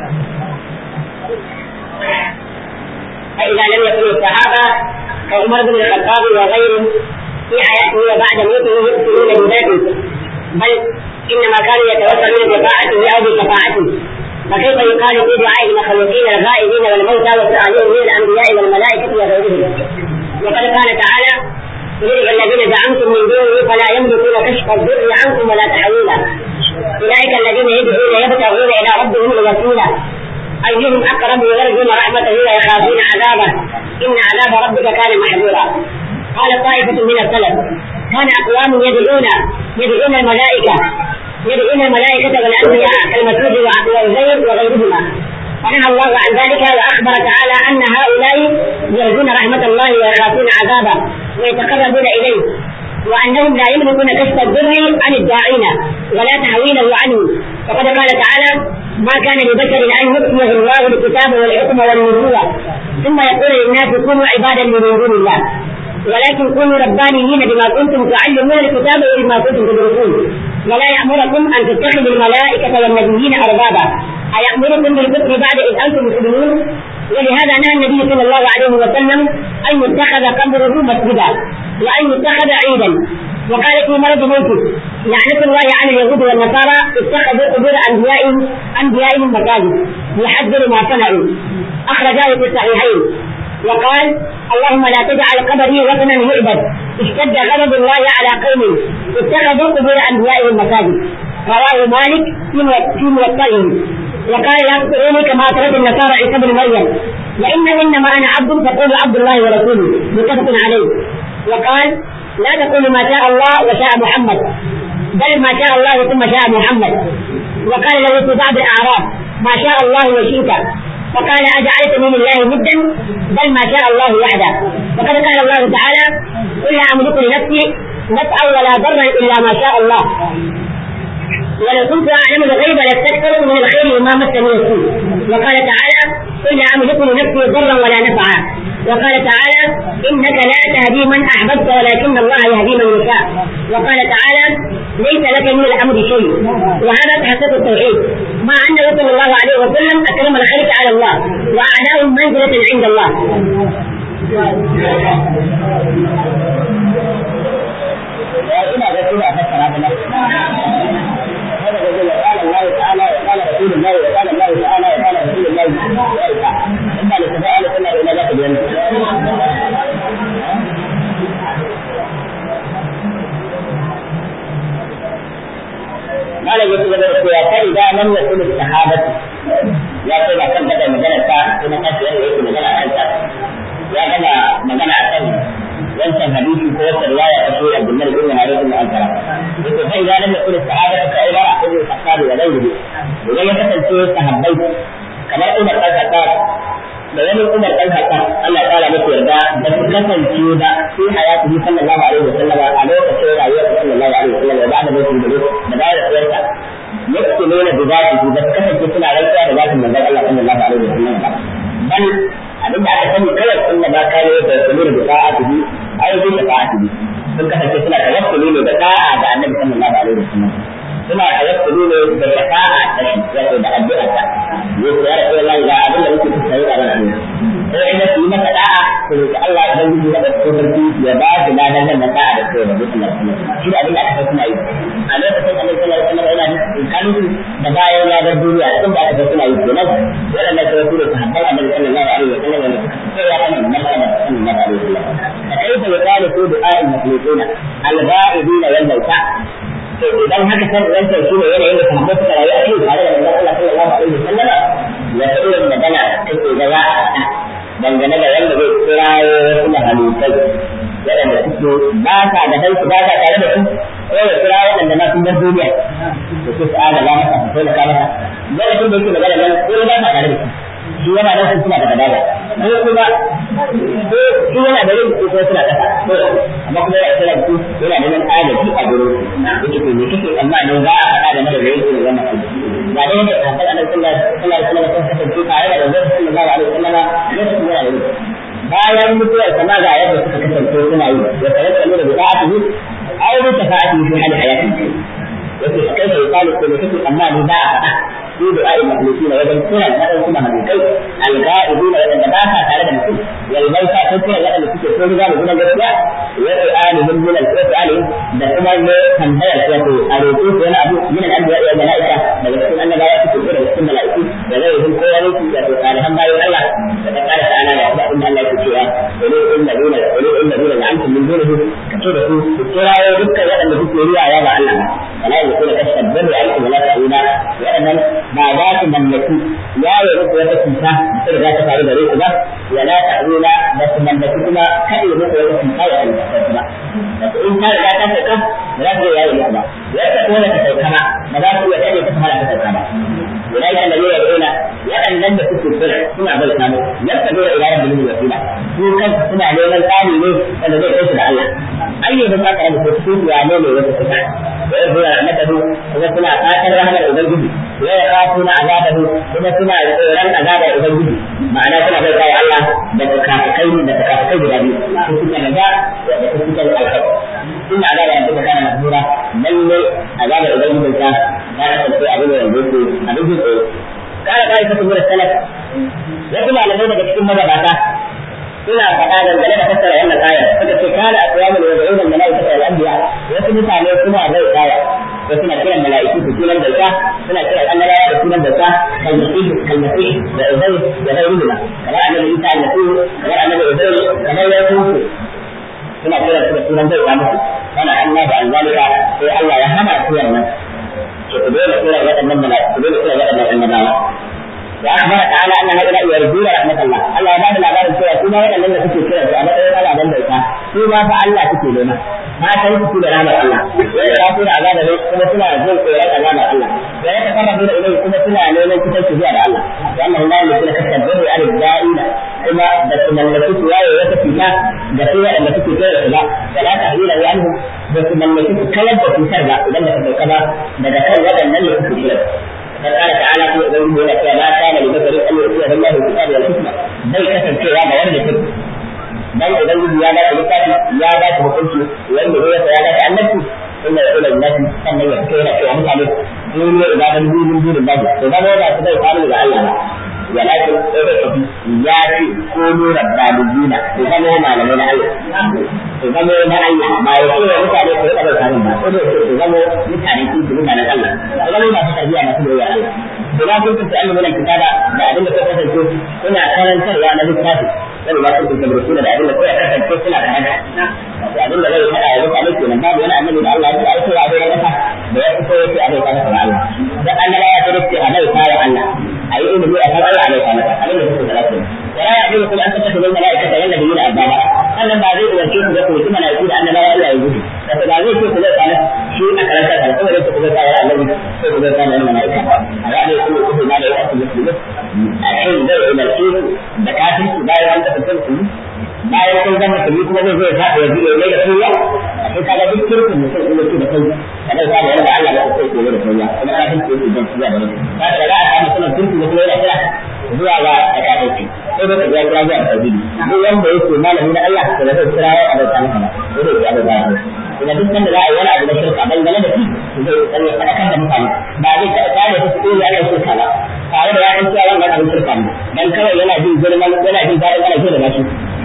فإذا لم يكن الصحابة كعمر بن الخطاب وغيره في حياته وبعد موته يؤمنون بذاته بل إنما كانوا يتوسلون بطاعته أو بشفاعته فكيف يقال في دعاء المخلوقين الغائبين والموتى وسؤالهم من الأنبياء والملائكة وغيرهم وقد قال تعالى يريد الذين زعمتم من دونه فلا يملكون كشف الضر عنكم ولا تحويلا أولئك الذين يدعون يبتغون إلى ربهم الوسيلة أيهم أقرب يرجون رحمته ويخافون عذابه إن عذاب ربك كان محذورا قال طائفة من السلف كان أقوام يدعون يدعون الملائكة يدعون الملائكة والأنبياء كالمسجد وعزير وغيرهما ونهى الله عن ذلك وأخبر تعالى أن هؤلاء يرجون رحمة الله ويخافون عذابه ويتقربون إليه وأنهم لا يملكون كشف الضر عن الداعين ولا تهويله عنه وقد قال تعالى ما كان لبشر أن يؤتيه الله الكتاب والحكم والنبوة ثم يقول للناس كونوا عبادا من دون الله ولكن كونوا ربانيين بما كنتم تعلمون الكتاب وبما كنتم تدرسون ولا يأمركم أن تتخذوا الملائكة والنبيين أربابا أيأمركم بالكفر بعد إذ أنتم مسلمون ولهذا نهى النبي صلى الله عليه وسلم أن يتخذ قبره مسجدا وأن يتخذ عيدا وقال في مرض موته لعنة الله على اليهود والنصارى اتخذوا قبور أنبيائهم أنبيائهم مساجد يحذر ما صنعوا أخرجاه في الصحيحين وقال اللهم لا تجعل قبري وثنا يعبد اشتد غضب الله على قوم اتخذوا قبور انبيائهم مساجد رواه مالك في موطئه وقال لا تطعوني كما اطرت النصارى عيسى بن مريم وان انما انا عبد فقولوا عبد الله ورسوله متفق عليه وقال لا تقولوا ما شاء الله وشاء محمد بل ما شاء الله ثم شاء محمد وقال له في بعض الاعراب ما شاء الله وشئت فقال أجعلتني لله ندا بل ما شاء الله وحده وقد قال الله تعالى قل لا أملك لنفسي نفعا ولا ضرا إلا ما شاء الله ولو كنت أعلم الغيب لاستكثرت من الخير وما مسني السوء وقال تعالى قل لا أملك لنفسي ضرا ولا نفعا وقال تعالى إنك لا تهدي من أحببت ولكن الله يهدي من يشاء وقال تعالى ليس لك من الأمر شيء وهذا تحقيق التوحيد مع أنه صلى الله عليه وسلم أكرم الخلق على الله وأعلاهم منزلة عند الله ina ga kuma a fassara da nan هذا الرجل قال الله تعالى وقال رسول الله وقال الله تعالى وقال رسول الله إما لتفاعل إلا إلى ذاك اليوم malam yake gaba da cewa kai da nan ya kuma sahabati ya ce ba kan daga magana ta kuma kashi yadda yake magana a kanta ya gama magana a kan wancan hadisi ko wata riwaya ta ce Abdullah ibn Harith ibn Ankara yake kai da nan ya kuma sahabati ka ila ibn Khattab da gaibi idan ya kasance sahabbai kamar Umar ɗan Khattab da wani Umar ɗan Khattab Allah ya kara masa yarda da su kasance ba sai hayatu sallallahu alaihi wa sallama a lokacin rayuwar sallallahu alaihi wa sallama da da mutum da da da rayuwarsa yake nuna da zati da su kasance suna rantsuwa da zatin manzon Allah sallallahu alaihi wa sallam bal abin da aka sani kawai sunna ba kare da sunna da ta'atihi ai bi ta'atihi sun kasance suna tawakkuli ne da da'a da Annabi sallallahu alaihi wa sallam suna tawakkuli ne da shafa'a da shi wato da addu'a ta yake ya roƙi Allah idan yi da ɗauko sarki ya ba shi ladan nan na sa'a da kowa da Allah shi da abin da aka suna yi a lokacin Annabi sallallahu alaihi wasallam yana kanu da bayan ya bar duniya abin da aka suna yi kenan waɗannan sai su da sahabban Annabi sallallahu alaihi wasallam sai ya kana nan kana sallallahu alaihi wasallam kaifa yuqalu fi du'a'il makhluqina al-ba'idina wal mauta to idan haka san wancan shi ne yanayin da sahabbai suka rayu a cikin tare da manzon Allah sallallahu alaihi wasallam ya irin magana take da za a dangane da wanda zai kirayo wasu mahalikai waɗanda suke ba sa da dansu ba sa tare da su ko ya kira waɗanda na sun bar duniya da su sa'a da masa su sai da ka masa lokacin da yake magana nan ko ba sa tare da su shi yana nan suna da gadaga ko kuma ko shi yana da yin ko suna kasa amma kuma yana kira su yana neman agaji a gurin yake to me kake amma ne za a faɗa da mara da yake da wannan ba dai da kafin annabi sallallahu alaihi wasallam sun kasance tare da Rasul sallallahu alaihi wasallam ne su yana da bayan mutuwar sama ga yadda suka kasance suna yi ya tawassalu da bida'atihi aw bi tafa'atihi fi hali hayati yake kai sai kalu ko kake amma ne za a faɗa في دعاء المخلوقين وجل كنا نقول كما مخلوقين الغائبين وجل باسا تعالى المسلم والموتى كنا نقول كنا كل ذلك من الجسد وآلهم من الآلهم ده كما تنبيه الكواتو أروتوس وانا أبو من الأنبياء والملائكة ده يكون أن لا يكون كبيرة يكون ملائكة وغيرهم كوارث يكون صالحا ما يؤلى فقال تعالى لا يحبأ إن الله يكون ولو إن دون ولو إن دون زعمتم من دونه كتبه كتبه دكا وأن تكون ريا يا الله ولا يكون كشف البر عليكم ولا تعونا وأن ba za su mallaki ya yi rufe wata cuta da za ta faru gare ku ba ya la ta'ula da su mallaki kuma kai rufe wata cuta ya albarka ba in ta riga ta sauka ba za su iya yi ba ya ta kona ta sauka ba ba za su iya kare ta fara ta sauka ba ولكن الذين يدعون وأن لم يكن السر سنة بل كانوا يرتدون إلى رب الوسيلة su kansu suna neman tsari ne wanda zai kai su da Allah ayyukan haka da su su ya ne wata suka wa yarzu rahmatahu kuma suna fatan rahmar ubangiji wa yakhafuna azabahu kuma suna tsoron azabar ubangiji ma'ana suna bai kai Allah da kafakai da kafakai guda biyu su suka naga da su suka alhaq inna azaba rabbika kana mahzura lalle azabar ubangiji ta ta kasance abin da yanzu ke abin da tsoro kana kai ka tumura salaf wasu malamai daga cikin magabata suna faɗa dangane da fassara wannan ayar suka ce kana aqwamul yad'una al-mala'ikata wal anbiya wasu mutane suna bai kaya ko suna kiran mala'iku su sunan dauka suna kiran annabawa da sunan dauka kalmasih kalmasih da uzay da ghayrihima kamar annabi Isa al-Masih kamar annabi Uzay kamar Yusuf suna kiran su da sunan dauka musu kana Allah da alzalika sai Allah ya hana su wannan to ku dole kira waɗannan mala'iku dole kira waɗannan annabawa وأخبر تعالى أن هؤلاء يرجون رحمة الله الله بعد ما قال سورة كما وأن لم تكن كذا فأنا أقول أنا بند إيسا كما فعل تكون لنا ما تنسى كل رحمة الله ويخافون عذاب الله كما سنة يزول قيرات عذاب الله ويتقربون إليه كما سنة لنا كتاب شهير الله لأنه لا يمكن كسر البر على الدائين كما بس من لكت وآية وتكتا بسيئة أن تكون كذا لا فلا تحويل عنهم بس من لكت كلب وفي سرع لما تكون كذا بدأ وضع من لكت كذا فقال تعالى في قوله لك ما كان لبشر ان يؤتيه الله الكتاب والحكمه بل كسب كيف هذا ولد كتب بل ubangiji ya ba shi littafi ya ba shi hukunci wanda zai yasa ya ba shi annabci inna ya ila nasi sannan ya fito yana cewa mutane duniya ibadan dinin dinin babu to ba ba su bai faru da Allah ba ولكن ارتدي ياتي كونوا ربانيين تزموا malamai na Allah تزموا na Allah ba ya ce mutane su rika bauta min ba ko da su zamo mutane su su mutanen Allah zama masu tarbiyya masu biyayya Allah to na kun tafi Allah wannan kitaba da abin da ka kasance kuna karantarwa na littafi sai ba kun tafi rasul da abin da kai kasance suna karanta abin da zai hada wa mutane kenan babu wani annabi da Allah ya aiko a bayan kasa da ya fito yace a bai kana Allah dan Allah ya tarike a bai kana Allah ayi ilimi a kan Allah alaihi salatu abin da kuke da lafiya wala ya ajibu kuma an tattaka bil malaikata wal nabiyina arbaba sannan ba zai umarce ku da ku mutum malaiku da annabawa Allah ya gudu da ba zai ce ku zai kana shi a karanta kan kuma yake ku zai kana annabi sai ku zai kana malaika a ya ne kullu kullu malaika ku muslimin a kai zai umarce ku da kafin ku bayan an tafi ku bayan kun zama musulmi kuma zai zai faɗi ya biyo ne da soya a sai kaga duk kirkin mutum kuma ce da kai kada ka da wanda Allah ya kai ko da soya kuma kafin ku yi dan soya da wani ka da za a samu sunan kirki da kuma yana kira zuwa ga takaici sai da ya kira zuwa tauhidi duk wanda yake malami na Allah to da zai kira ya abota masa ba sai da ya abota masa kuma duk sanda za a yi wani abu na shirka dangane da shi zai tsaye faɗakar da mutane ba zai taɓa tare da su ya yi shirka ba tare da ya san cewa wannan abin shirka ne dan kawai yana jin girman yana jin daɗin ana jin da shi ya san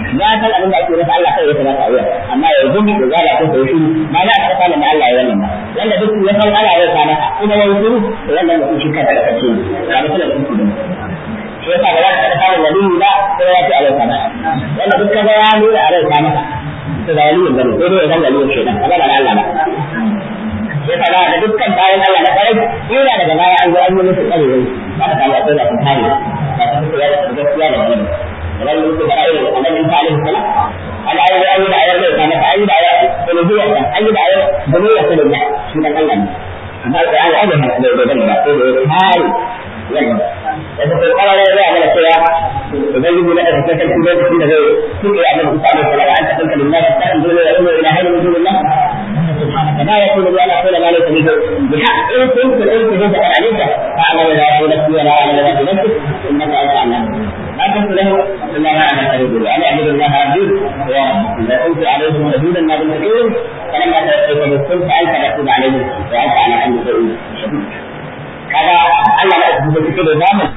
san abin da ake masa Allah kai ya kamata a yi amma ya gudu da zaba ko sai shi ba za a samu da Allah ya wannan ba wanda duk ya san Allah ya sa masa kuma ya yi gudu to wannan mutum shi kansa da kace ba da kula da shi shi yasa ba za ka samu waliyi ba ko ya ce alai sana wanda duk kaga ya nuna alai sana to da waliyin bane ko dai idan waliyin shedan ba da Allah ba ya fada da dukkan bayan Allah na kwarai yana daga baya an zo an yi musu tsare wai ba ka samu akwai da sun kare ba ta fito ya da gaskiya da wani kamar musu da ayyuka da annabi Isa alaihi salam an ayi da ayi da ayar da kana ayi da ayar da ne ya san ayi da ayar da ne ya san da shi dan Allah ne amma da Allah ya hada da da da ko da kare wannan da ta fara da ya mana cewa idan yi na da kake cikin da da zai tuke ya annabi Isa alaihi salam an ta kanka lillahi ta'ala da la ilaha illa Allah سبحانك ما يكون لي ان اقول ما ليس لي بحق ان كنت قلت جزءا عليك فاعلم لا في نفسي ولا اعلم لا في نفسك انك انت علام ما قلت له الا ما انا اريد انا اعبد الله عبدي وربي لا كنت عليهم وجودا ما دمت فيهم فلما توفيت بالصلح فانت مكتوب عليهم وانت على كل شيء شهيد هذا الله لا يثبت في كل زمان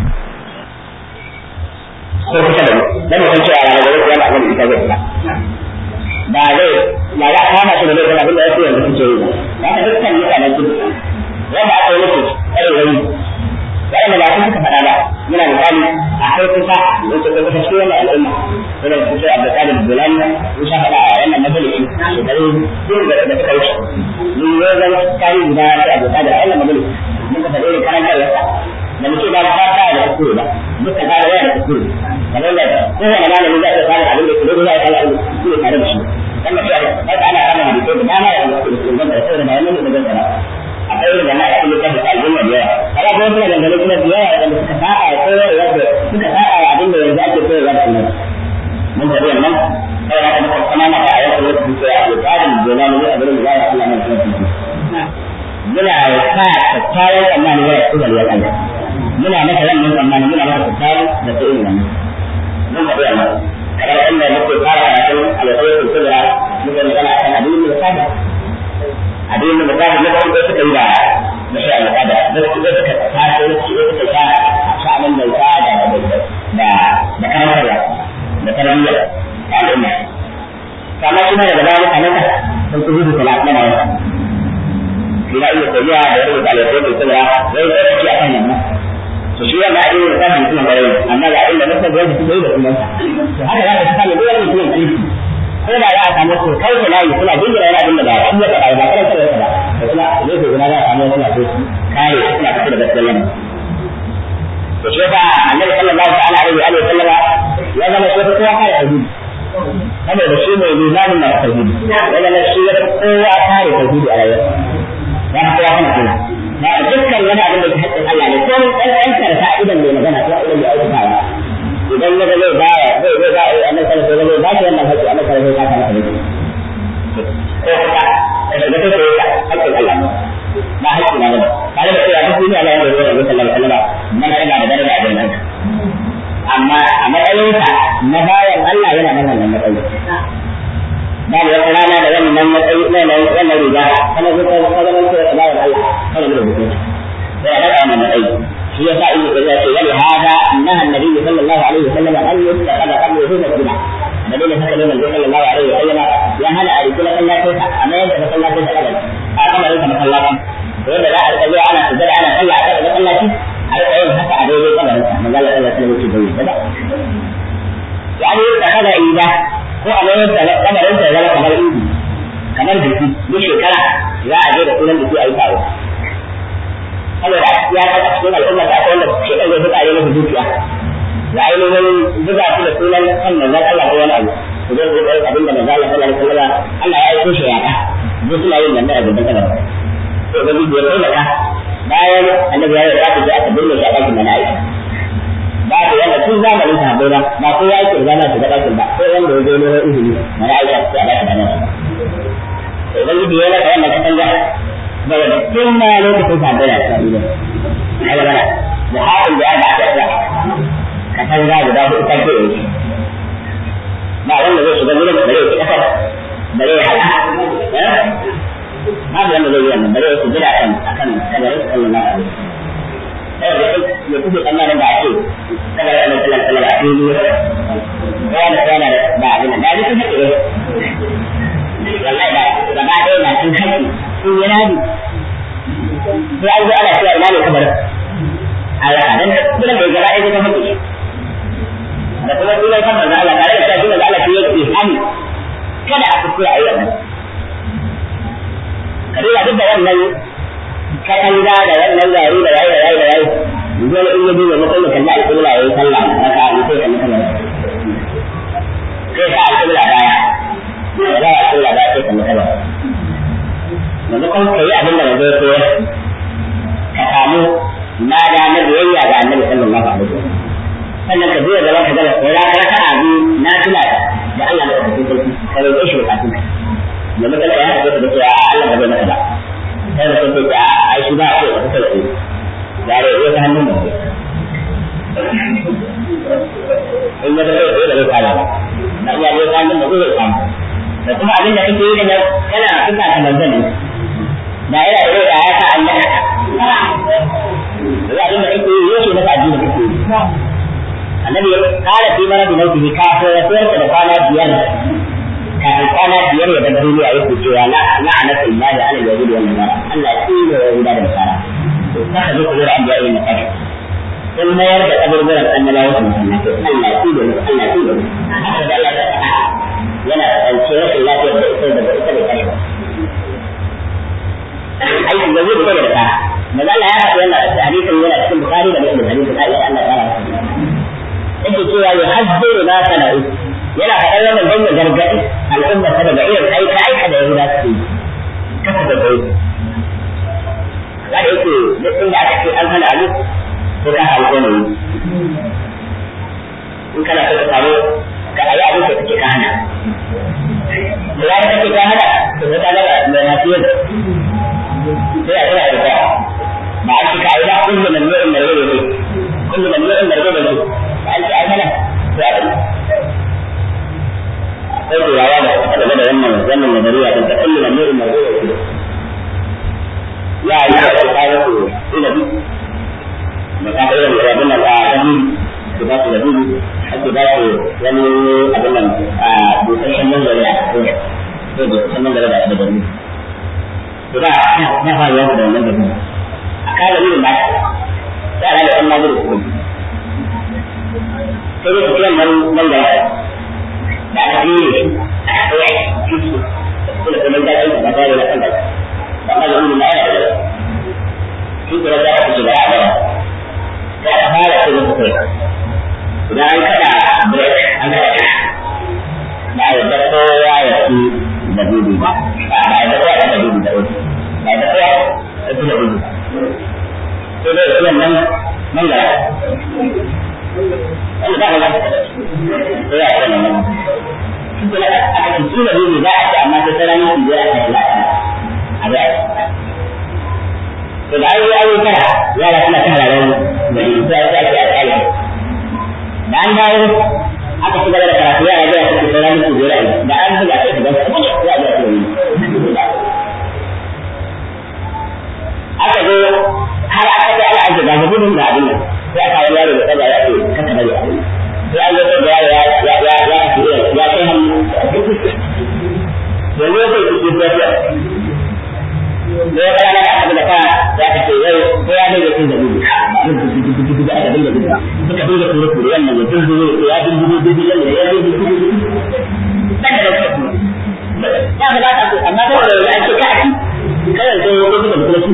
ko kusa da mu dan mun cewa da gobe ya Allah ita zai ba zai ba za a kama shi da laifin abin da ya fi yanzu suke yi ba ka dukkan mutanen su wanda aka yi musu tsare wani wanda ba su suka faɗa ba muna misali a kai kusa wacce kai kusa cikin wannan al'umma wanda su ce abu talib bulani sun sha faɗa a wannan majalisi shekaru biyu da da suka wuce ni ne zan tarihi guda sai abu talib a wannan majalisi muka faɗi ne karantarwarsa da muke ba ta ta da kuskure ba duka ta da da kuskure kamar da kowane malami za ta samu abin da ke da za a samu abin da kuskure tare da shi wannan shi haka ana kama da kai da dama da kuskure da saboda da wannan da zan akwai da na cikin littafin al'umma da yawa kaga ko kuma dangane kuma da yawa da suka saba ya koyarwa da suka saba ya abin da yanzu ake koyarwa da sunan mun tafi wannan sai haka muka kanana da ayatu da suke a alƙalin da zamu yi abin da za a Allah mai tsarki muna sa kyakkyawan tsammani ya rasu da ya kalla muna masa wannan tsammani muna masa kyakkyawan da ta irin wannan mun faɗi wannan kamar inda muke fara karatun alƙawarin kubra muke magana akan abin da sabi abin da sabi na farko suka yi da da shi alƙada da suka suka taso su suka sha sha'anin da ta da da da karantarwa da tarbiyyar al'umma kamar kuma daga baya mutanen sun fi zuwa talatin da wata ina iya tafiya da rubuta alƙawarin kubra zai tsarki a kan yamma to shi wannan abin da samun mutum bare amma ga abin da mutum zai fito da sunan to haka za ka samu duk wani mutum kirki ko da za a samu su kai da layi suna dingira yana abin da ba shi ya faɗa ba kada su ya faɗa to kuma zai ko ina za a samu suna so kare suna fito da gaskiyar lamarin to shi yasa annabi sallallahu ta'ala alaihi wa sallama ya zama shi ta kowa kare tauhidi saboda shi mai limamin na tauhidi ya zama shi ya kowa kare tauhidi a rayuwarsa ya fi kowa kana kula ba dukkan wani abin da ke haƙƙin Allah ne ko ɗan ɗan karta idan mai magana ko idan mai aikatawa idan ya zai ba zai zai ba a nan sarrafa zai ba shi wannan haƙƙi a nan sarrafa ta kana kare ko kuma ka shiga ta koyi ka haƙƙin Allah ne ba haƙƙi na bane tare da cewa duk duniya na yanda zai yi sallallahu alaihi wasallam mana yana da daraja a nan amma a matsayinsa na bayan Allah yana nan wannan matsayi babu wata rana da wannan matsayi wannan riga kana zuwa ka zama cewa da bayan Allah kana da rubutu sai a raka mana matsayi shi yasa in yi kaza ce wani hada annaha annabi sallallahu alaihi wasallam an yuttakhadha qablahu masjida dalilin haka ne manzo sallallahu alaihi wasallam ya hana a rikula sallatai sa amma yanda masallatai sa kadan a kama rinka masallaci wanda za a rika zuwa ana sujjada ana sallah a kan masallaci a rika yin haka a daidai kabarin sa manzo Allah sallallahu alaihi wasallam ya ce yani yuttakhadha ida ko a mayar da kamarin sa zama kamar idi kamar biki duk shekara za a je da sunan biki a yi taro saboda ya ta cikin al'umma ta akwai wanda shi ɗan zai fitare masa dukiya za a yi neman zuba su da sunan kan manzon Allah ko wani abu su zai zai ɗauki abin da manzon Allah sallallahu alaihi wasallam Allah ya aiko shi yaƙa duk suna yin nan da abin da kada to ga bidiyar taimaka bayan annabi ya yi da aka je aka binne shi a ɗakin mala'ika babu wanda tun zamanin sahabbai ba ba ko ya yi zama su ga ɗakin ba ko wanda ya zo ne wani izini mala'ika su a ɗakin da nan idan yi biyar da wannan katanga daga tun ma lokacin sahabbai na isra'ila haka mana muhawin da aka aka sa katanga guda hudu ta ke yanki ba wanda zai shiga gidan bare ya kasar bare ya haka babu wanda zai yi wannan bare ya shiga akan akan kabarin sallallahu alaihi wasallam ya kuke tsammanin da ake kada ya annabi sallallahu alaihi wasallam a fili ya da yana da abin sun haƙe wallahi da gaba ɗaya na sun haƙe sun yi rami sai an zo ana cewa ina ne kabarin a raka dan gudan da gaba ɗaya ta haƙe da kuma sunan kan manzo Allah tare da cewa manzo Allah shi yake hani kada a kuskura ayi wannan kada duk da wannan katanga da wannan gari da yayi da yayi da yayi dole in yaji ne mutum kan da alƙibla yayi sallah raka a sai kan kan sai ka alƙibla baya da ba alƙibla baya sai kan kan yanzu kan kai abin da manzo ya koyar ka samu lada na biyayya ga annabi sallallahu alaihi wasallam sannan ka zuwa gaban ka gaba sai raka raka a biyu na tuna da Allah da kake sarki ka roƙe shi bukatun ka da mutum ka ya ka da cewa Allah ba zai maka ba sai da kake ta ai shi ba ko ka tsaya ku yare ya ta hannun mu in ya da kai da kai kala na iya da hannun mu zai kama da kuma abin da kake yi da kana kuka ta manzon da ina da da ya ka Allah da abin da kake yi yake maka addini kake yi annabi kala fi mana bi nauti ka so ya sayar da kwana biyar kafin kwana biyar ya bar duniya yake cewa la la'anatu lillahi ala al-yahudi wal nasara Allah ya tsine wa yahuda da nasara to saka zo kubur an jayi na kada sun mayar da kaburburan annabawa su musallaci Allah ya tsine mu Allah ya tsine mu haka da Allah ya yana tsance rashin lafiyar da ita da ita da kare aiki da zai fita da ta maza Allah ya haɗu wannan hadisin yana cikin Bukhari da Muslim hadisin Aisha Allah ya rahama yake cewa ya hajjere ma sana'u yana faɗar wannan don ya gargaɗi al'umma ta daga irin aika aika da yahuda su yi kasa da bai ga da yake duk inda aka ce an hana abu ko ka hauko ne in kana so ka samu ka ayi abin da kake ka hana da ya kake ka hana to ka ga da na fiye sai a tana da ba a cika ayi ba kullu man yu'min marghaba kullu man yu'min marghaba an ce ai mana to abin sai ku yawa da game da wannan wannan nazariya din ta kullu man yu'min marghaba ya yi da tsare ku ina bi da ka irin da abin nan a gani ku ba su da dubu ake ba su wani abin nan a busasshen manzari a cikin sai busasshen manzari da da gani to da na fara yawan da wannan gani a kaga irin ba yara da ɗan mazuri su sai dai tafiyan nan nan da da aka yi a kawai ciki kuma kuma da shi ba tare da kan da ba ma da ilimin na yana da shi kuma da aka ci gaba da da aka fara ce musu kai idan an kada break an kada da a yadda kowa ya ci da dudu ba ba a yadda kowa ya da dudu da wani ba yadda kowa ya ci da dudu sai dai tafiyan nan nan da wani ba wani sai ya ce nan kuma aka ci suna ne za a ci amma sai tsara musu da aka yi lafiya a ga to da ayi ayi kana yara suna ta halalan da ni sai ya ce a kai da an dawo aka ci gaba da karatu yara ga su tsara musu da ra'ayi da an buga sai ga su ya ga su yi aka zo har aka ce ana ajiye ga gudun da abin nan sai aka yi yaro da kaza ya ce kaka bari abin nan sai an zata da ya ya ya ya ya ya kai hannu yanzu ya kai cikin lafiya da ya kana da abin da ka ya ka ce yau ko ya daga cin da gudu da aka dinga gudu suka dinga ture ture wannan ya dinga gudu ya dinga gudu gudu yanda ya dinga gudu gudu dan da ka kuma ya ga ba ka so amma ko da ya ce ka ci kawai sai ya gudu da kuma shi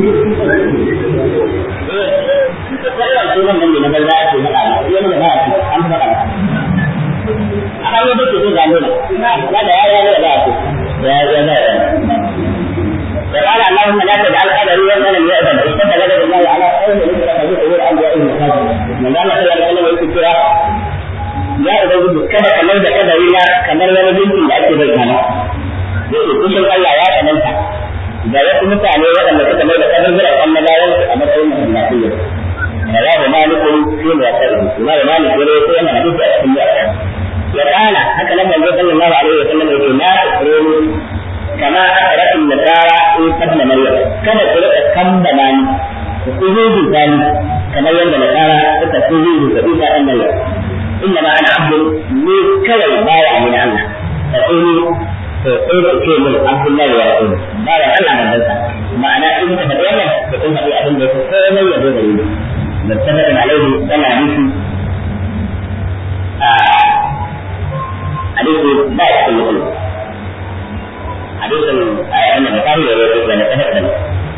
wannan sunan nan ne na banza ake faɗa ba ya nuna ba a ci an faɗa ba a kan yadda ke so ga nuna ba da ya ya ba a ci ya ya ba ya وقال اللهم لا تجعل قدري وزنا يؤذن استدل غضب الله على قوم يشرك به قبور انبيائه المساجد من قال صلى الله عليه وسلم يقول كده ya ubangiji kada ka mai da kadarina kamar wani jinsi da ake bai kana yake kushin Allah ya tsananta da wasu mutane waɗanda suka mai da kadarburan annabawan su a matsayin masallatiyya رواه مالك في موطئه إمام مالك يروي أن حديث أسماء وقال حتى لما النبي صلى الله عليه وسلم يقول لا تكرموا كما أثرت النصارى عيسى ابن مريم كما تلك كم بناني وسجود ثاني كما يند النصارى تسجود عيسى ابن مريم إنما أنا عبد من كوي بايع من الله فقل to sai da ce mun Abdullahi wa Rasul ba da Allah manzon sa ma'ana in ka faɗi wannan to kun faɗi abin da yake komai ya zo gare ni muttafaqun alaihi sana hadisi a hadisi ba ya cikin mutum hadisin a yana da kawai ya zo da na tabbata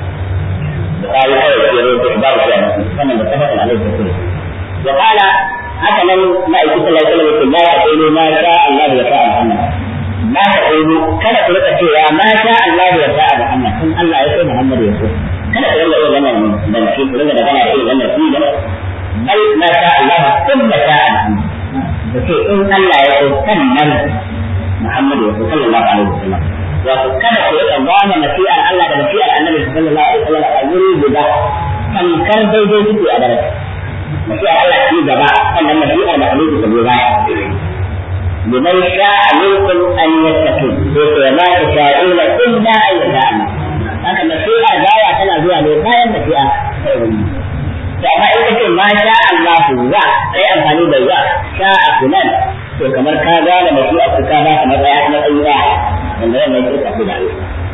بقال خير في رد إخبار فيها كما متفق عليه في الكل وقال هكذا ما يقول صلى الله عليه وسلم لا تقولوا ما شاء الله وشاء محمد ما تقولوا كما تقول cewa ما شاء الله وشاء محمد ثم الله يقول محمد يقول kada ku rinka yin wannan da shi ku rinka da kana yin wannan shi da bal ma sha Allah thumma sha da ce in Allah ya so sannan Muhammad ya so sallallahu alaihi wasallam wato kada ku rika gane nasi'ar Allah da nasi'ar Annabi sallallahu alaihi wasallam a wuri guda tamkar daidai suke a daraja nasi'ar Allah shi gaba sannan nasi'ar da Annabi ta zo baya liman sha'a minkum an yattaqi to sai ma tasha'una illa an yasha'a haka nasi'a gaya tana zuwa ne bayan nasi'a to amma in kace ma sha Allah wa sai amfani da wa sha'a fulan to kamar ka gane nasi'a ka ba ka matsaya matsayi ba wanda wannan shirka ce da Allah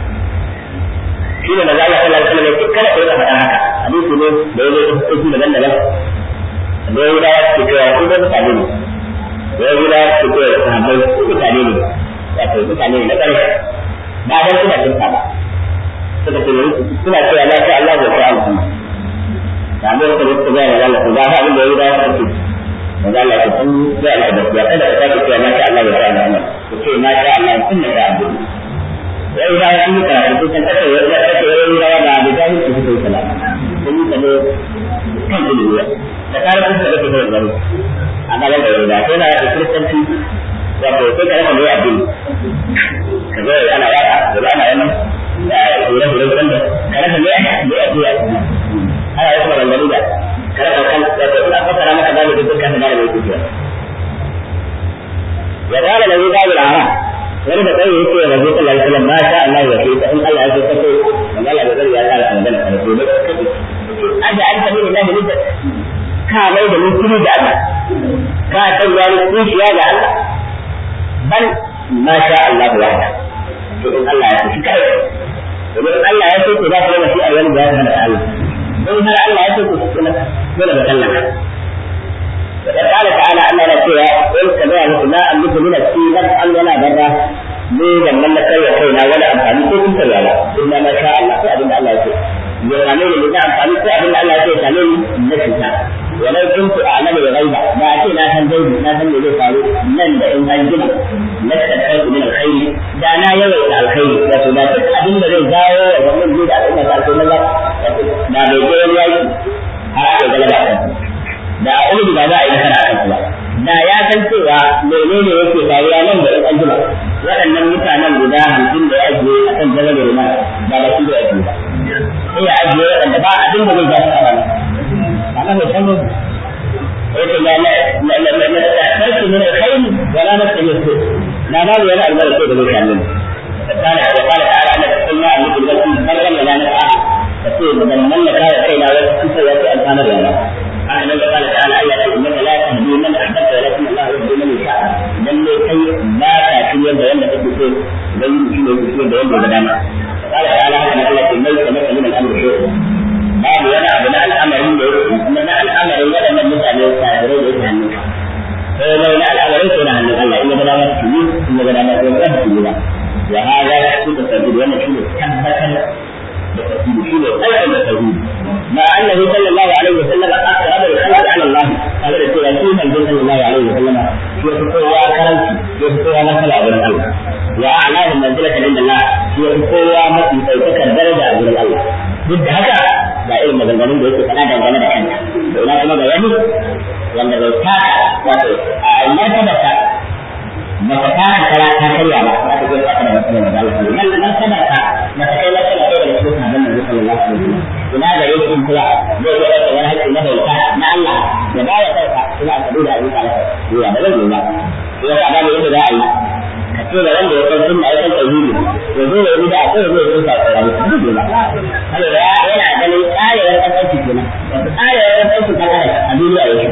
shi ne maza Allah sallallahu alaihi wasallam yake kada ku rika faɗa haka hadisi ne da yake hukunci daban daban da ya guda su cewa su da mutane ne da ya guda su cewa sahabbai su mutane ne wato mutane ne na ƙarshe ba dan suna shirka ba suka ce suna cewa la sha Allah wa sha Allah sahabbai suka zo su ga da Allah ga abin da ya guda su ce maza Allah ya san ya Allah da ya kada ka sake cewa ma sha Allah wa sha Allah ku ce ma sha Allah kun sha Allah sai da ya yi karatu sun kace ya ya kace ya yi rawa da da jahil su sai kala sun yi kalo kan ilimi da kare kun da kake da garo amma da da da sai na da kristanci wato sai ka rasa mai addini ka ga ana waka da ana yana da hore hore kan da ka rasa mai mai addini ana yi kuma rangani da ka rasa kan wato ina fasara maka da dukkan da mai kuciya ya qala lahu babu al-haram wani da kai yake ya rabu sallallahu alaihi wasallam ma sha Allah ya kai in Allah ya so kace manzo Allah da zai ya kara magana da to ne aja an tabi lillahi lidda ka mai da mutuni da Allah ka san ya ni kushiya da Allah bal ma sha Allah wahda to in Allah ya so shi kai domin Allah ya so to za ka yi shi a wani da ya hana Allah in har Allah ya so to kuma dole ba Allah قال تعالى أن لا شيء إن كذا لا أملك من الشيء نفعا ولا ضرا ni da mallakar ya kaina wani amfani ko kun ta yana illa ma sha Allah ko abin da Allah ya ce ya same ni da amfani ko abin da Allah ya ce same ni na cuta walau kuntu a'lamu da ghaiba da ake na san gaibi na san me zai faru nan da in an jima na tattar min alkhairi da na yawaita alkhairi wato da duk abin da zai jawo wa wannan zai da al'umma ta alkhairi na da bai je wani yaki har aka galaba kan da a umu ba za a yi nasara a kansu ba da ya san cewa menene yake faruwa nan da an jima waɗannan mutanen guda hamsin da ya ajiye a kan jarar rima ba da su da ajiye ba sai ya ajiye waɗanda ba abin da zai ja su kama amma mai san yau yake na na na na na na sarki min alkhairi wala nastahi su na ba mu yana albarka da zai kamin قال وقال تعالى انا قلنا ان مثل ذلك بل لا نفع فسير من ملك كينا وكيف ياتي الامر لنا أنا قال تعالى ألا إنك لا تهدي من أحببت ولكن الله يهدي من يشاء dan ne kai ba ka shirya da yanda kake so dan yi shi ne shirya da yanda da dama qala ta'ala haka na Allah ke mai kamar min al-amr shay babu wani abu na al'amarin da yake na al'amarin waɗannan mutane kafirai da yake hannun sai mai na al'amarin sai na hannun Allah in ya ga dama su yi in ya ga dama sai ya su yi ba wa hada shi da sabbi wannan shi ne tabbatar بالتوحيد شنو أيضا التوحيد مع أنه صلى الله عليه وسلم أقرب الخلق على الله قال رسول الله صلى الله عليه وسلم يتقوى كرمتي يتقوى مثل أبن الله وأعلاهم منزلة عند الله يتقوى مثل سيتك الدرجة عند الله ضد هذا da irin maganganun da yake faɗa dangane da kanta da ina kuma bayani wanda bai taka wato a martabarsa ba ta taka kara ta karya ba za ta je ta da wasu ne da Allah nan nan sanar ka ba ta kai lafiya da da su kan nan sallallahu alaihi wasallam ina da yake kula zai ga da wani hakki na bauta na Allah ya ba ya kai ka kuma a kadu da abin da Allah ya ba zai ba sai ya ga yadda za a yi ka ce da wanda ya san sunna ya san tauhidi ya zo ya yi da akwai zai yi sa tsara ba kada da yana ganin tsayewar kasance kenan tsayewar kasance ta kai a duniya yake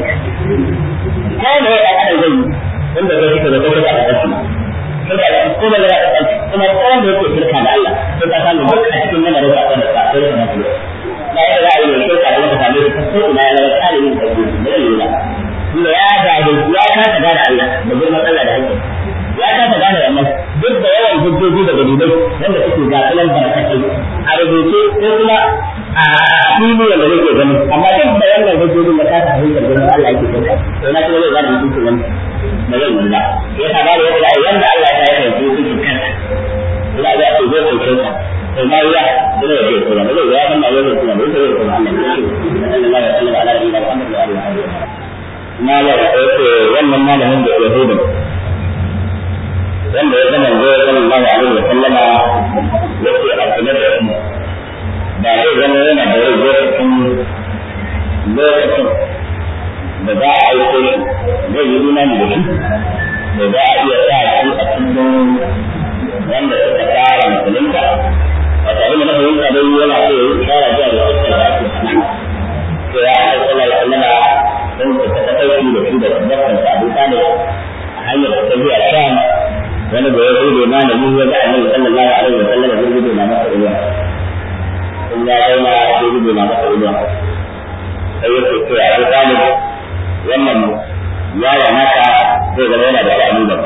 ko ne ya kada zai yi wanda zai fita da kai ka kasance sai da ko ba za ka kasance kuma tsawon da yake shirka da Allah sai ka samu duk a cikin lamarin sa da sa sai ka mutu da ya za a yi shirka da wata same ta ko ina ya zama talimin da ke da yi ba kuma ya gaje ya kasa gane Allah da girman Allah da hakki ya kasa gane wannan duk da yawan hujjoji da dalilai wanda suke ga sunan barkatai a rubuce ko kuma a fili wanda zai gani amma duk da wannan hujjojin da kasa fahimtar girman Allah yake shirka to na kuma zai gane mutum wannan ba zai wanda ya sa ba da yadda ai wanda Allah ya yi kai cikin kansa ila ga ce zai kai kansa to ma ya da zai kai kuma zai ga wannan ya zai kuma zai kai kuma Allah ya ce sallallahu alaihi wa sallam ala nabiyina Muhammad wa alihi wa sahbihi ma ya ce wannan malamin da yahudin wanda ya zama zai sallallahu alaihi wa sallama yake a kuma da shi ba zai zama yana da wani lokacin lokacin da za a aiko shi zai yi imani da shi da za a iya sa shi a cikin wanda suka fara musulunta a tare da fahimta dai yana so ya yi shara zuwa da suka da ake sana to ya aka sallar sallama sun fita ta sauki da shi da dabban sa abu ne a hanyar da ta biya sham wani da ya zo ma da ya ga annabi sallallahu alaihi wa sallam zai gudu na masa ruwa in ya zauna zai gudu na masa ruwa sai yake ce a abu talib wannan yaro naka zai zama yana da sha'ani babba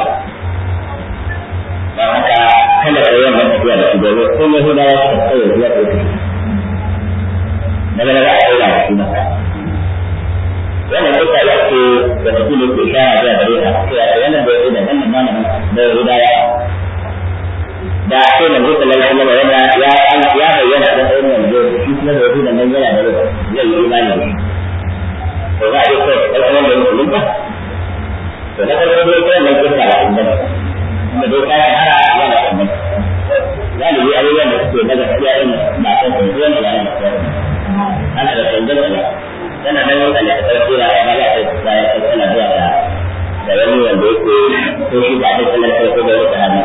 don haka kada ka yi wannan tafiya da shi gobe ko mai hudawa suka tsaye zuwa ko kashi daga daga a tsaye da shi maka wannan duka ya ce da su ne ke shara zuwa gare ka sai a wannan da ya da wannan malamin da ya hudawa da a ce da zai tsallar kuma da yana ya ya bayyana da tsayin wanda shi kuma da ya nan yana da zai yi imani da shi to za a yi kawai da kuma da musulun ba to na farko dai kawai mai kirka da inda kuma dai ka shahara yana da inda galibi abubuwan da suke na gaskiya din ba kan kuntuwan da yana gaskiya ana da canjan da tana nan yin kalli a sarki na amma za a yi bayan kan tana zuwa da da wani wanda yake ko shi ba a kai kallar ko da wani sahabi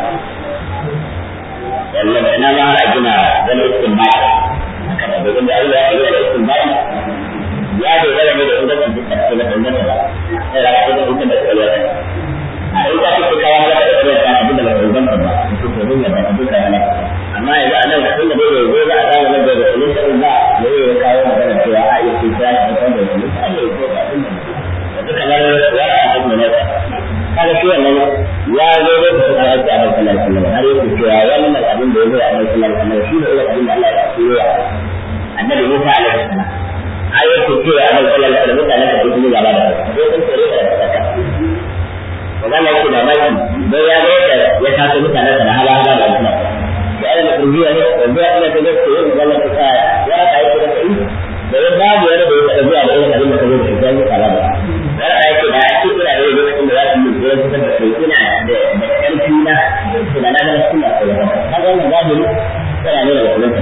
wannan tana ma a gina wani iskin ba haka da domin da Allah ya yi da iskin ba ya dogara ne da ingancin dukkan su na danganta ba sai da aka da dukkan da kwalwa ta a in ka fi kawo da da kwalwa ta abin da ba danganta ba su ko dole da duka yana amma yanzu a nan tun da dole zo za a dawo nan da da kwalwa ta ba ne ya kawo magana cewa a yi ce ta da kwalwa da kwalwa ta yi ko ba din nan yanzu kamar ya a cikin ne kaga shi wannan ya zo da su ta aiki a kan sallallahu alaihi wasallam har yake cewa wannan abin da ya zo a kan sallallahu alaihi wasallam shi ne irin abin da Allah ya tsoro annabi Musa alaihi salam ayar ku ce a nan kallon da mutanen da kuma gaba da sai sun tsere da saka wannan yake da maki dan ya ga yadda ya taso mutanen da hala hala da kuma ya ana kurbiya ne wanda ya ina da gaske yin wannan ta sa ya raka yake da kai da ya babu wani da ya zuwa da irin abin da kazo da shi dan ka ba ya raka yake da ake kira da lokacin da za su yi tsere kusa da kai ina da da karfi na da na ga suna da kaga wannan zahiri yana ne da wannan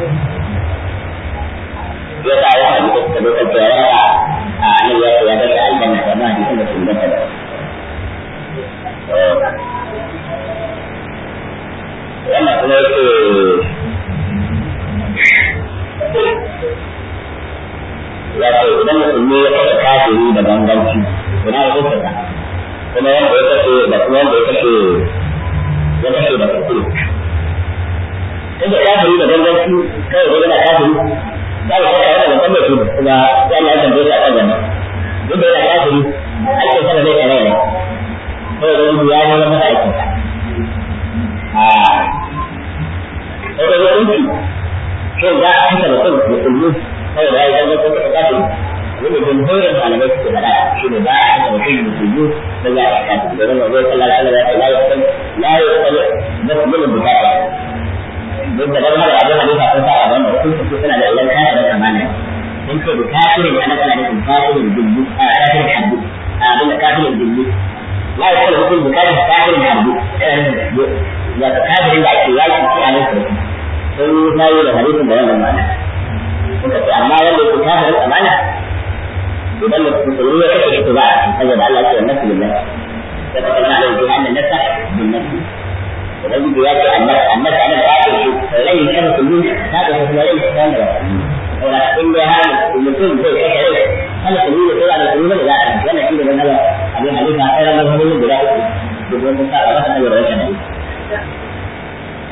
ya sa ya hadisi suka zo kan cewa ya a nan ya ce ya dace aljanna da ma hadisin da sun dace wannan kuma yake ya ce idan musulmi ya kashe kafiri da ganganci ina ya kashe ta kuma wanda ya kashe da kuma wanda ya kashe ya kashe da kuskure inda kafiri da ganganci kai da yana kafiri ba da kasa yana da tabbaci kuma ya Allah ya tambaye shi a kan wannan duk da yana kafiri ake sana zai kare ne kawai da ya nuna masa aikin sa a sai da hukunci shin za a kasa mutum musulmi kawai da ya yi zama kuma kafiri wanda jumhurin malamai suke faɗa shi ne ba a kasa mutum musulmi da za a kasa da zama zai sallar Allah ya ce la ya san la ya san musulmin bukata duk da dan hada abin hadisa sun sa abin da sun ce suna da ilan kafir da amana sun ce da kafirin ana kana nufin kafirin dubbu a kafirin haddu a abin da kafirin dubbu la ya kula hukun bukatun kafirin haddu ya ka kafirin da ake yaki ko a nan sarki sun yi nayi da hadisin da wannan ma'ana suka ce amma wanda yake kafirin amana idan musulmi ya kashe shi ba a saboda Allah ya ce wannan filin nan ya kasance da jihar da nasa bin nasi ubangiji ya ce annabi annabi ana da ake shi rai ne kan kullu ta ga kuma rai kan da wala in da har mutum zai kai rai kana kullu da kula da kullu da za a wannan shi da nan Allah abin halifa sai ran da kullu da uku duk wanda sa ba ta da rashin ne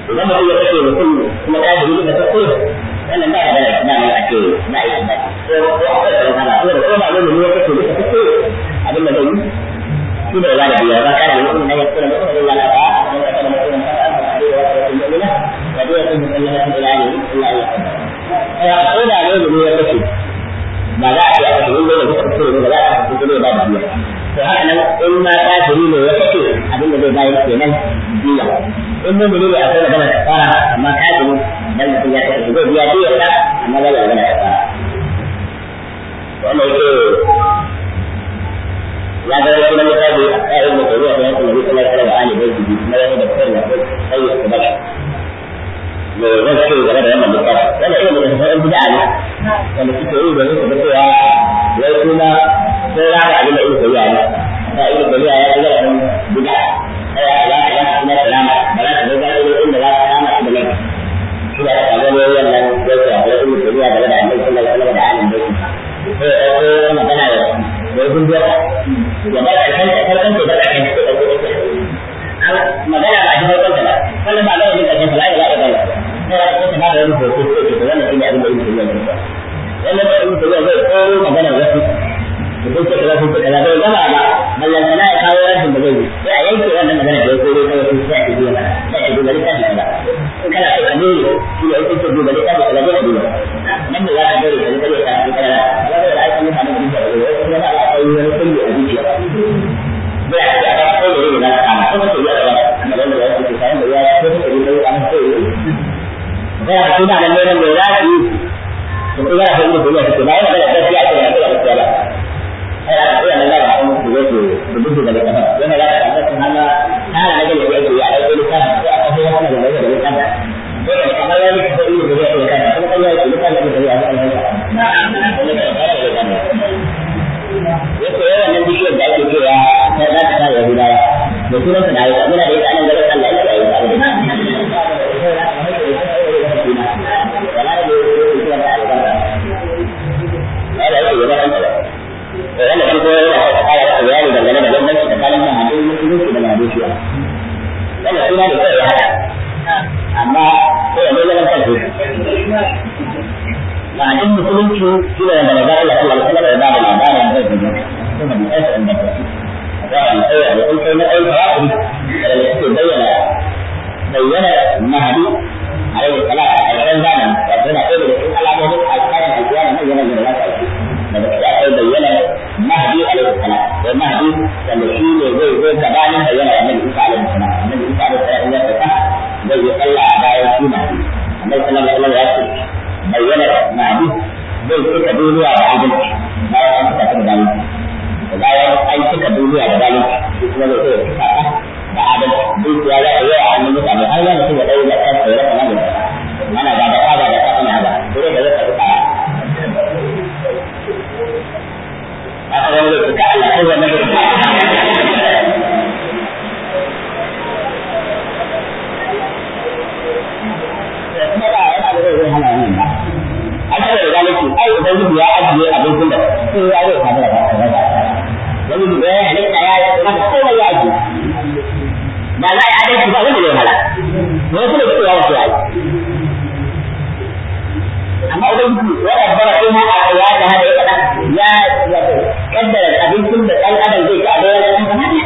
idan mutum ya kashe mutum kuma ta jiri duka ta koyo wannan ba da da na a ce na yi ba ko ko akwai da kana ko da ko ba ne ya kashe duka ta koyo abin da zai yi shi da ya da biya ba kana mutum na ya kula da Allah la ba ko da kana mutum ta an ba da wa da mu'mina wa da ya kuma Allah ta ilahi illa ya ko da ne ne ya kashe ba za a ce a kashe inda ne duka ta koyo ba za a kashe ne ba da biya to haka nan in ma kafiri ne ya kashe abin da zai bayar kenan biya in mun ne akwai magana ta fara amma kafiri dan mutum ya kashe zai biya biya ta amma ba ya magana ta fara wannan yake ya ga wasu na misali a kayan da tafiya ta yankin nabi sallallahu alaihi wa alihi wa sallam na wani da kai na sai ya kuma me zan ce game da wannan littafi wannan irin da sauran bid'a ne wanda suke yi da su ga cewa wai kuma sai rana abin da ilmi ya ne ta ilmi tafiya ya shiga da bid'a sai ya za ka yanka kuma salama ba za ka ga gani inda za ka kama shi da laifi shi da ka gani wannan ya ce a ilmi tafiya game da annabi sallallahu alaihi wa sallam da alin baiti sai ya ɗauko magana da da gun biya ya bar ƙarshen ta farkon ta da ƙarshen ta da ƙarshen magana ba a ji farkon ta ba wannan ba ga yin ƙarshen ta ba ya ga ba sai ya ce ba da wani hoto sai ke wannan shine abin da yake yi wannan da yake yi zai koro magana wasu mutum ce kaza sun ce kaza bai gama ba mallan sana ya kawo rashin da zai yi sai a yanke wannan magana da ya koro ta wasu sai a ce duba sai a ce duba littafi kaza in kana so ka dole shi ne yake ce duba littafi kaza zai duba nan da za ka dole ka duba littafi kaza ya zai da aikin mutane da duba wasu kuma ba a kai wani kulli a zuciya bai a ce a ba ko da ne za ka kama ko ba ta yi a ba kamar da wasu ke kayan da ya ko ta yi da ya kama ko yi sai a tuna da neman mai rafi to kuma ya fahimta duniya take ba yana da gaskiya ce yana da gaskiya ba ai aka tsaya nan da kuma su yake da duk da kafa yana da kafa sun hana tana da gari yake ya ai dole kan sai aka sai wannan da da kan sai da kamar ya yi da ilimi da yake kan kuma kan ya yi kan da ya yi yake yawan nan bishiyar da ake cewa ta za ta kare yahudawa da sunan sa da ayyuka muna da ita anan garin Allah yake ayyuka da wala da yake da albarka هذا يجب أن أنت وأنا كنت قال الأولاد دلنا دلنا تكلم عن المسلمين من هذه الشيء لأن في هذه الشيء هذا أما هو دلنا لم تنفذ مع أن المسلمين كلا لما نزال الله صلى الله عليه وسلم بعد الأعداء عن ذلك ثم من أسر عند وقال الأول يقول كلمة أي فاقري التي بين بين المهدي عليه السلام على زمن ربنا قال لكم على مهد الحاكم القيامة من ينزل الله تعالى daga ciki akwai bayyana mahdi alaihi salam wa mahdi wanda shi ne zai zo gabanin bayyana annabi isa alaihi salam annabi isa alaihi salam ya fita zai yi sallah a bayan shi mahdi annabi sallallahu alaihi wasallam ya ce bayyana mahdi zai cika duniya da adalci bayan an cika ta da zalunci bayan an cika duniya da zalunci shi kuma zai zo cika ta da adalci dukiya za ta yi a hannun mutane har yana mutum ya ɗaya da kansa ya rasa nan da ana ga da ka ga da ka ina ba sai da zai tafi kaya haka wani zai fita Allah sai wani zai fita kuma ba yana da zai hana wannan ba an ce da zalunci ai ubangiji ya ajiye abincin da sai ya zai samu da ba wani da ya halitta ya yi masa komai ya ajiye ba za a yi adalci ba wanda zai hala wasu da suke yawa su yi amma ubangiji ya rabbara sai ma a ya da hada ya kada ya kaddara abincin da ɗan adam zai ci a bayan ɗan kamar ne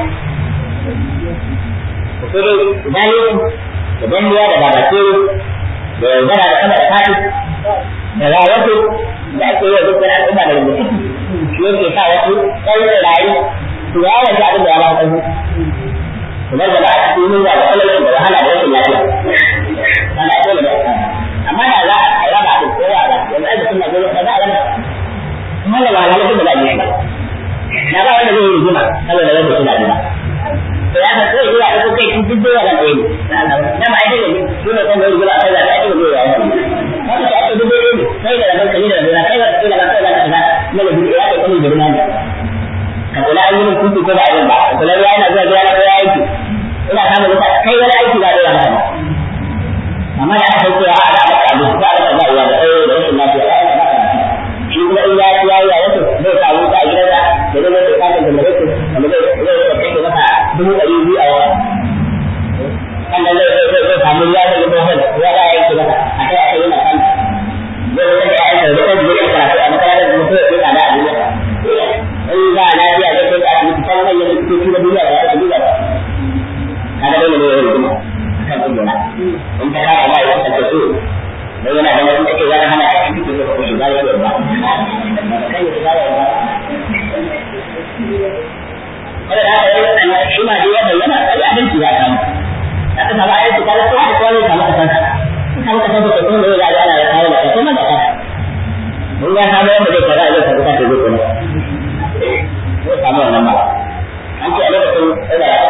sai dai zalunci da danniya da babace da yaudara da sama da fadi da rawatu da ake yi wa dukkan al'umma da rubutu shi yake sa wasu ɗan rayu su yawa shi abin da ya ba ƙarfi kamar da ba a cikin yunwa da talauci da wahala da rashin lafiya ana dole da amma da za a raba da kowa da yanzu ai mutum na gurin da za a raba kuma da wahala da ba yi ba na ba wanda zai yi rigima saboda wanda suna gida to ya san kai gida ko kai duk da wannan ɗaya ne da ba ai da ne shi ne kan rigima kai da kai da zai yi wannan haka ta ake duk da ne kai da rabon kai da rabon kai da kai da kai da kai da ne da duk ya kai kan girma ne ka kula an yi min kuɗi ko ba a yin ba ka kula ya yana zuwa gida na ko ya aiki ina samun wuta kai wani aiki ba dole maka amma da aka cewa a da maka abu ba da ba ya da tsaye da rashin lafiya ya aka maka shi kuma in ya ci yayi wato zai samu wuta a gidansa da zai zai kafin da mai wanda zai zai zai kai maka dubu ɗari biyu a wata sannan zai zai zai samu ruwa zai zai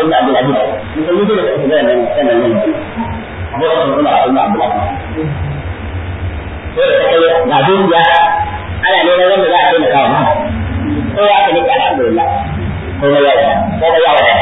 ibn Abdul Aziz musulmi da su da nan sanan nan Abu Bakar ibn Abdul Aziz sai da kai ga dukiya ana neman wanda za a taimaka wa ko ya ka nika alhamdulillah ko ya ya ko ya ya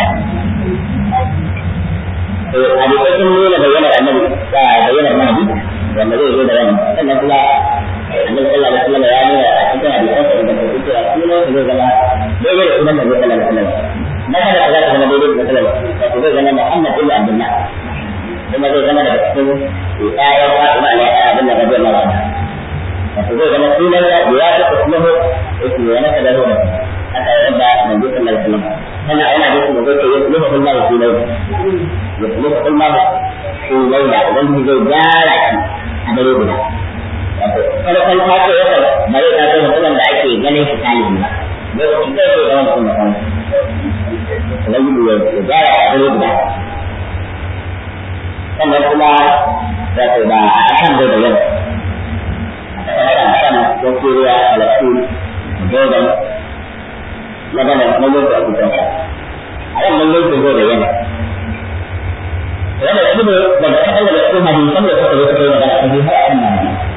to a da sun nuna bayyanar annabi da bayyanar mahdi wanda zai zo da wannan sannan kuma annabi sallallahu alaihi wasallam ya nuna a cikin hadisan da da su cewa sunan su zai zama daidai da sunan manzo sallallahu alaihi wasallam maka da za ta zama daidai da sallallahu alaihi wasallam zai zama Muhammad ibn Abdullah kuma zai zama daga cikin ƴaƴan Fatima ne abin da gabe mara wato zai zama sunan da ya ta kusmuhu ismu wa naka da ruwa haka ya rabba manzo sallallahu alaihi wasallam kana ana da kuma zai ce yuslihu Allah fi layl yuslihu Allah fi layl idan zai gyara shi a dare guda farkon ta ce yasa ba zai ta ce mutumin da ake ganin shi talibi ba lokacin da yake zama mutum da kansa ubangiji ya gyara a dare guda sannan kuma wato ba a kan zai bayyana a kan ko Syria, Palestine, Jordan, Lebanon, na yau da ake kansa a kan nan yau zai bayyana wanda shi ne daga kaɗan daga cikin hadisan da suka zo suka yi magana ta biyu har a kan nan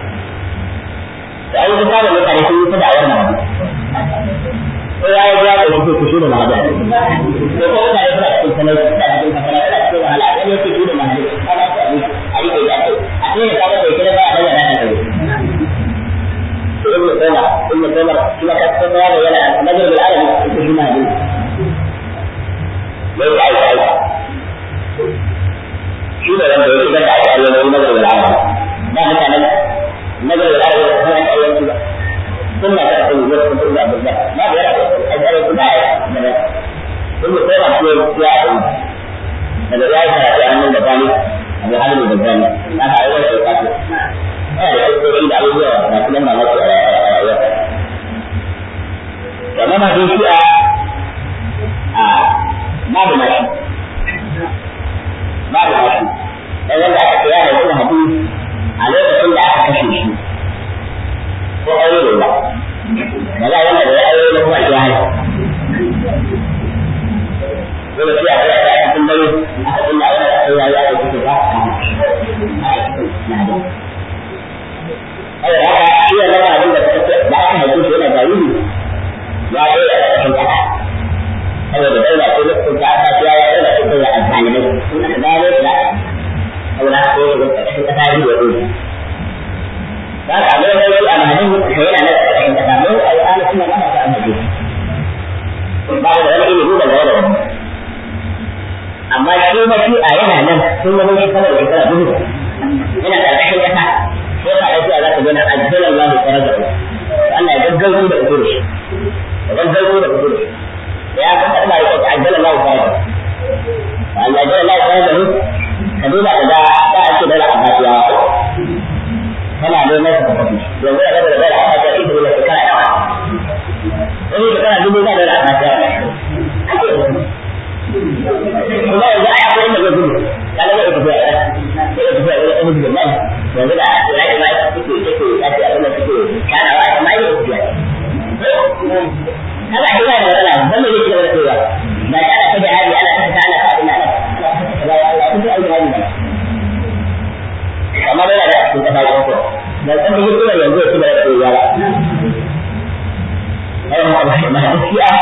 da an yi kusa da mutane sun yi ta da'awar mahadi ko ya yi ya da yake kushi da mahadi ko ko mutane suna cikin sanai suna cikin kasara suna cikin wahala wani yake kushi da mahadi ana su abi a rike da ake a cikin da kamar da yake da ba a bayyana da kai ibn Umar ibn Umar kuma ka san ya da yana nazar bil alamin ita shi mahadi mai ai ai shi ne wanda yake da alamin nazar bil alamin ba mutanen نزل الأرض هو أن أول ثم تأخذ الوقت ثم بالله ما بيرى الأرض كلها ثم سيرى في السياق هذا لا يفعل في أمن البطاني أبو حامد البطاني هذا أول شيء قاتل هذا يقول أبو هريرة لكن لما نصر كما في شيء ما بمشي ما بمشي لو وضع القيامة يكون حديث a lokacin da aka kashe shi ko aure da ba ba za wanda da ya aure da kuma ya haihu dole sai a kai a cikin dare aka kulla wani a kai ya yi cikin ba a haka shi ya zama abin da da aka haife shi yana jariri ya ɗaya a cikin ƙasa saboda daula ko lokacin da aka ya ya ɗaya cikin da alfalimai sun aka dawo da saboda haka sai ga cikin kasa yi da ɗaya ba ka ga wani a mahadin ka yana nan cikin kasa mu a yi ana suna ba ta amfani ba da wani ilimi da gaba da wani amma shi ma shi a yana nan sun zama shi kamar shekara dubu yana karkashin kasa sai ka ɗauki a za ka gana ajjalan Allah da tsara da Allah ya gaggauto da fito da shi ya gaggauto da fito da shi ya ga Allah ya ɗauki ajjalan Allah da tsara da Allah ya Allah ya tsara da ka duba ka ga ta ake dala a fatiya kana neman ka tafi yanzu a gaba da dala a fatiya ido da shekara yawa wani shekara dubu ba dala a fatiya kuma yanzu ai akwai inda zai gudu kaga zai tafi a sai tafi a wani ɗan da yanzu da ya yi ma suke suke tafi a wani suke shanawa a ma yi tafiya kaga shi ba da matsala dan me yake da cewa ba ta da kaje hali ana ta ana ta ina ana Allah kun ai hali ba kamar yana da cikin kasa ko da san da yake yanzu ya ci da cewa ba ai ma ba ma gaskiya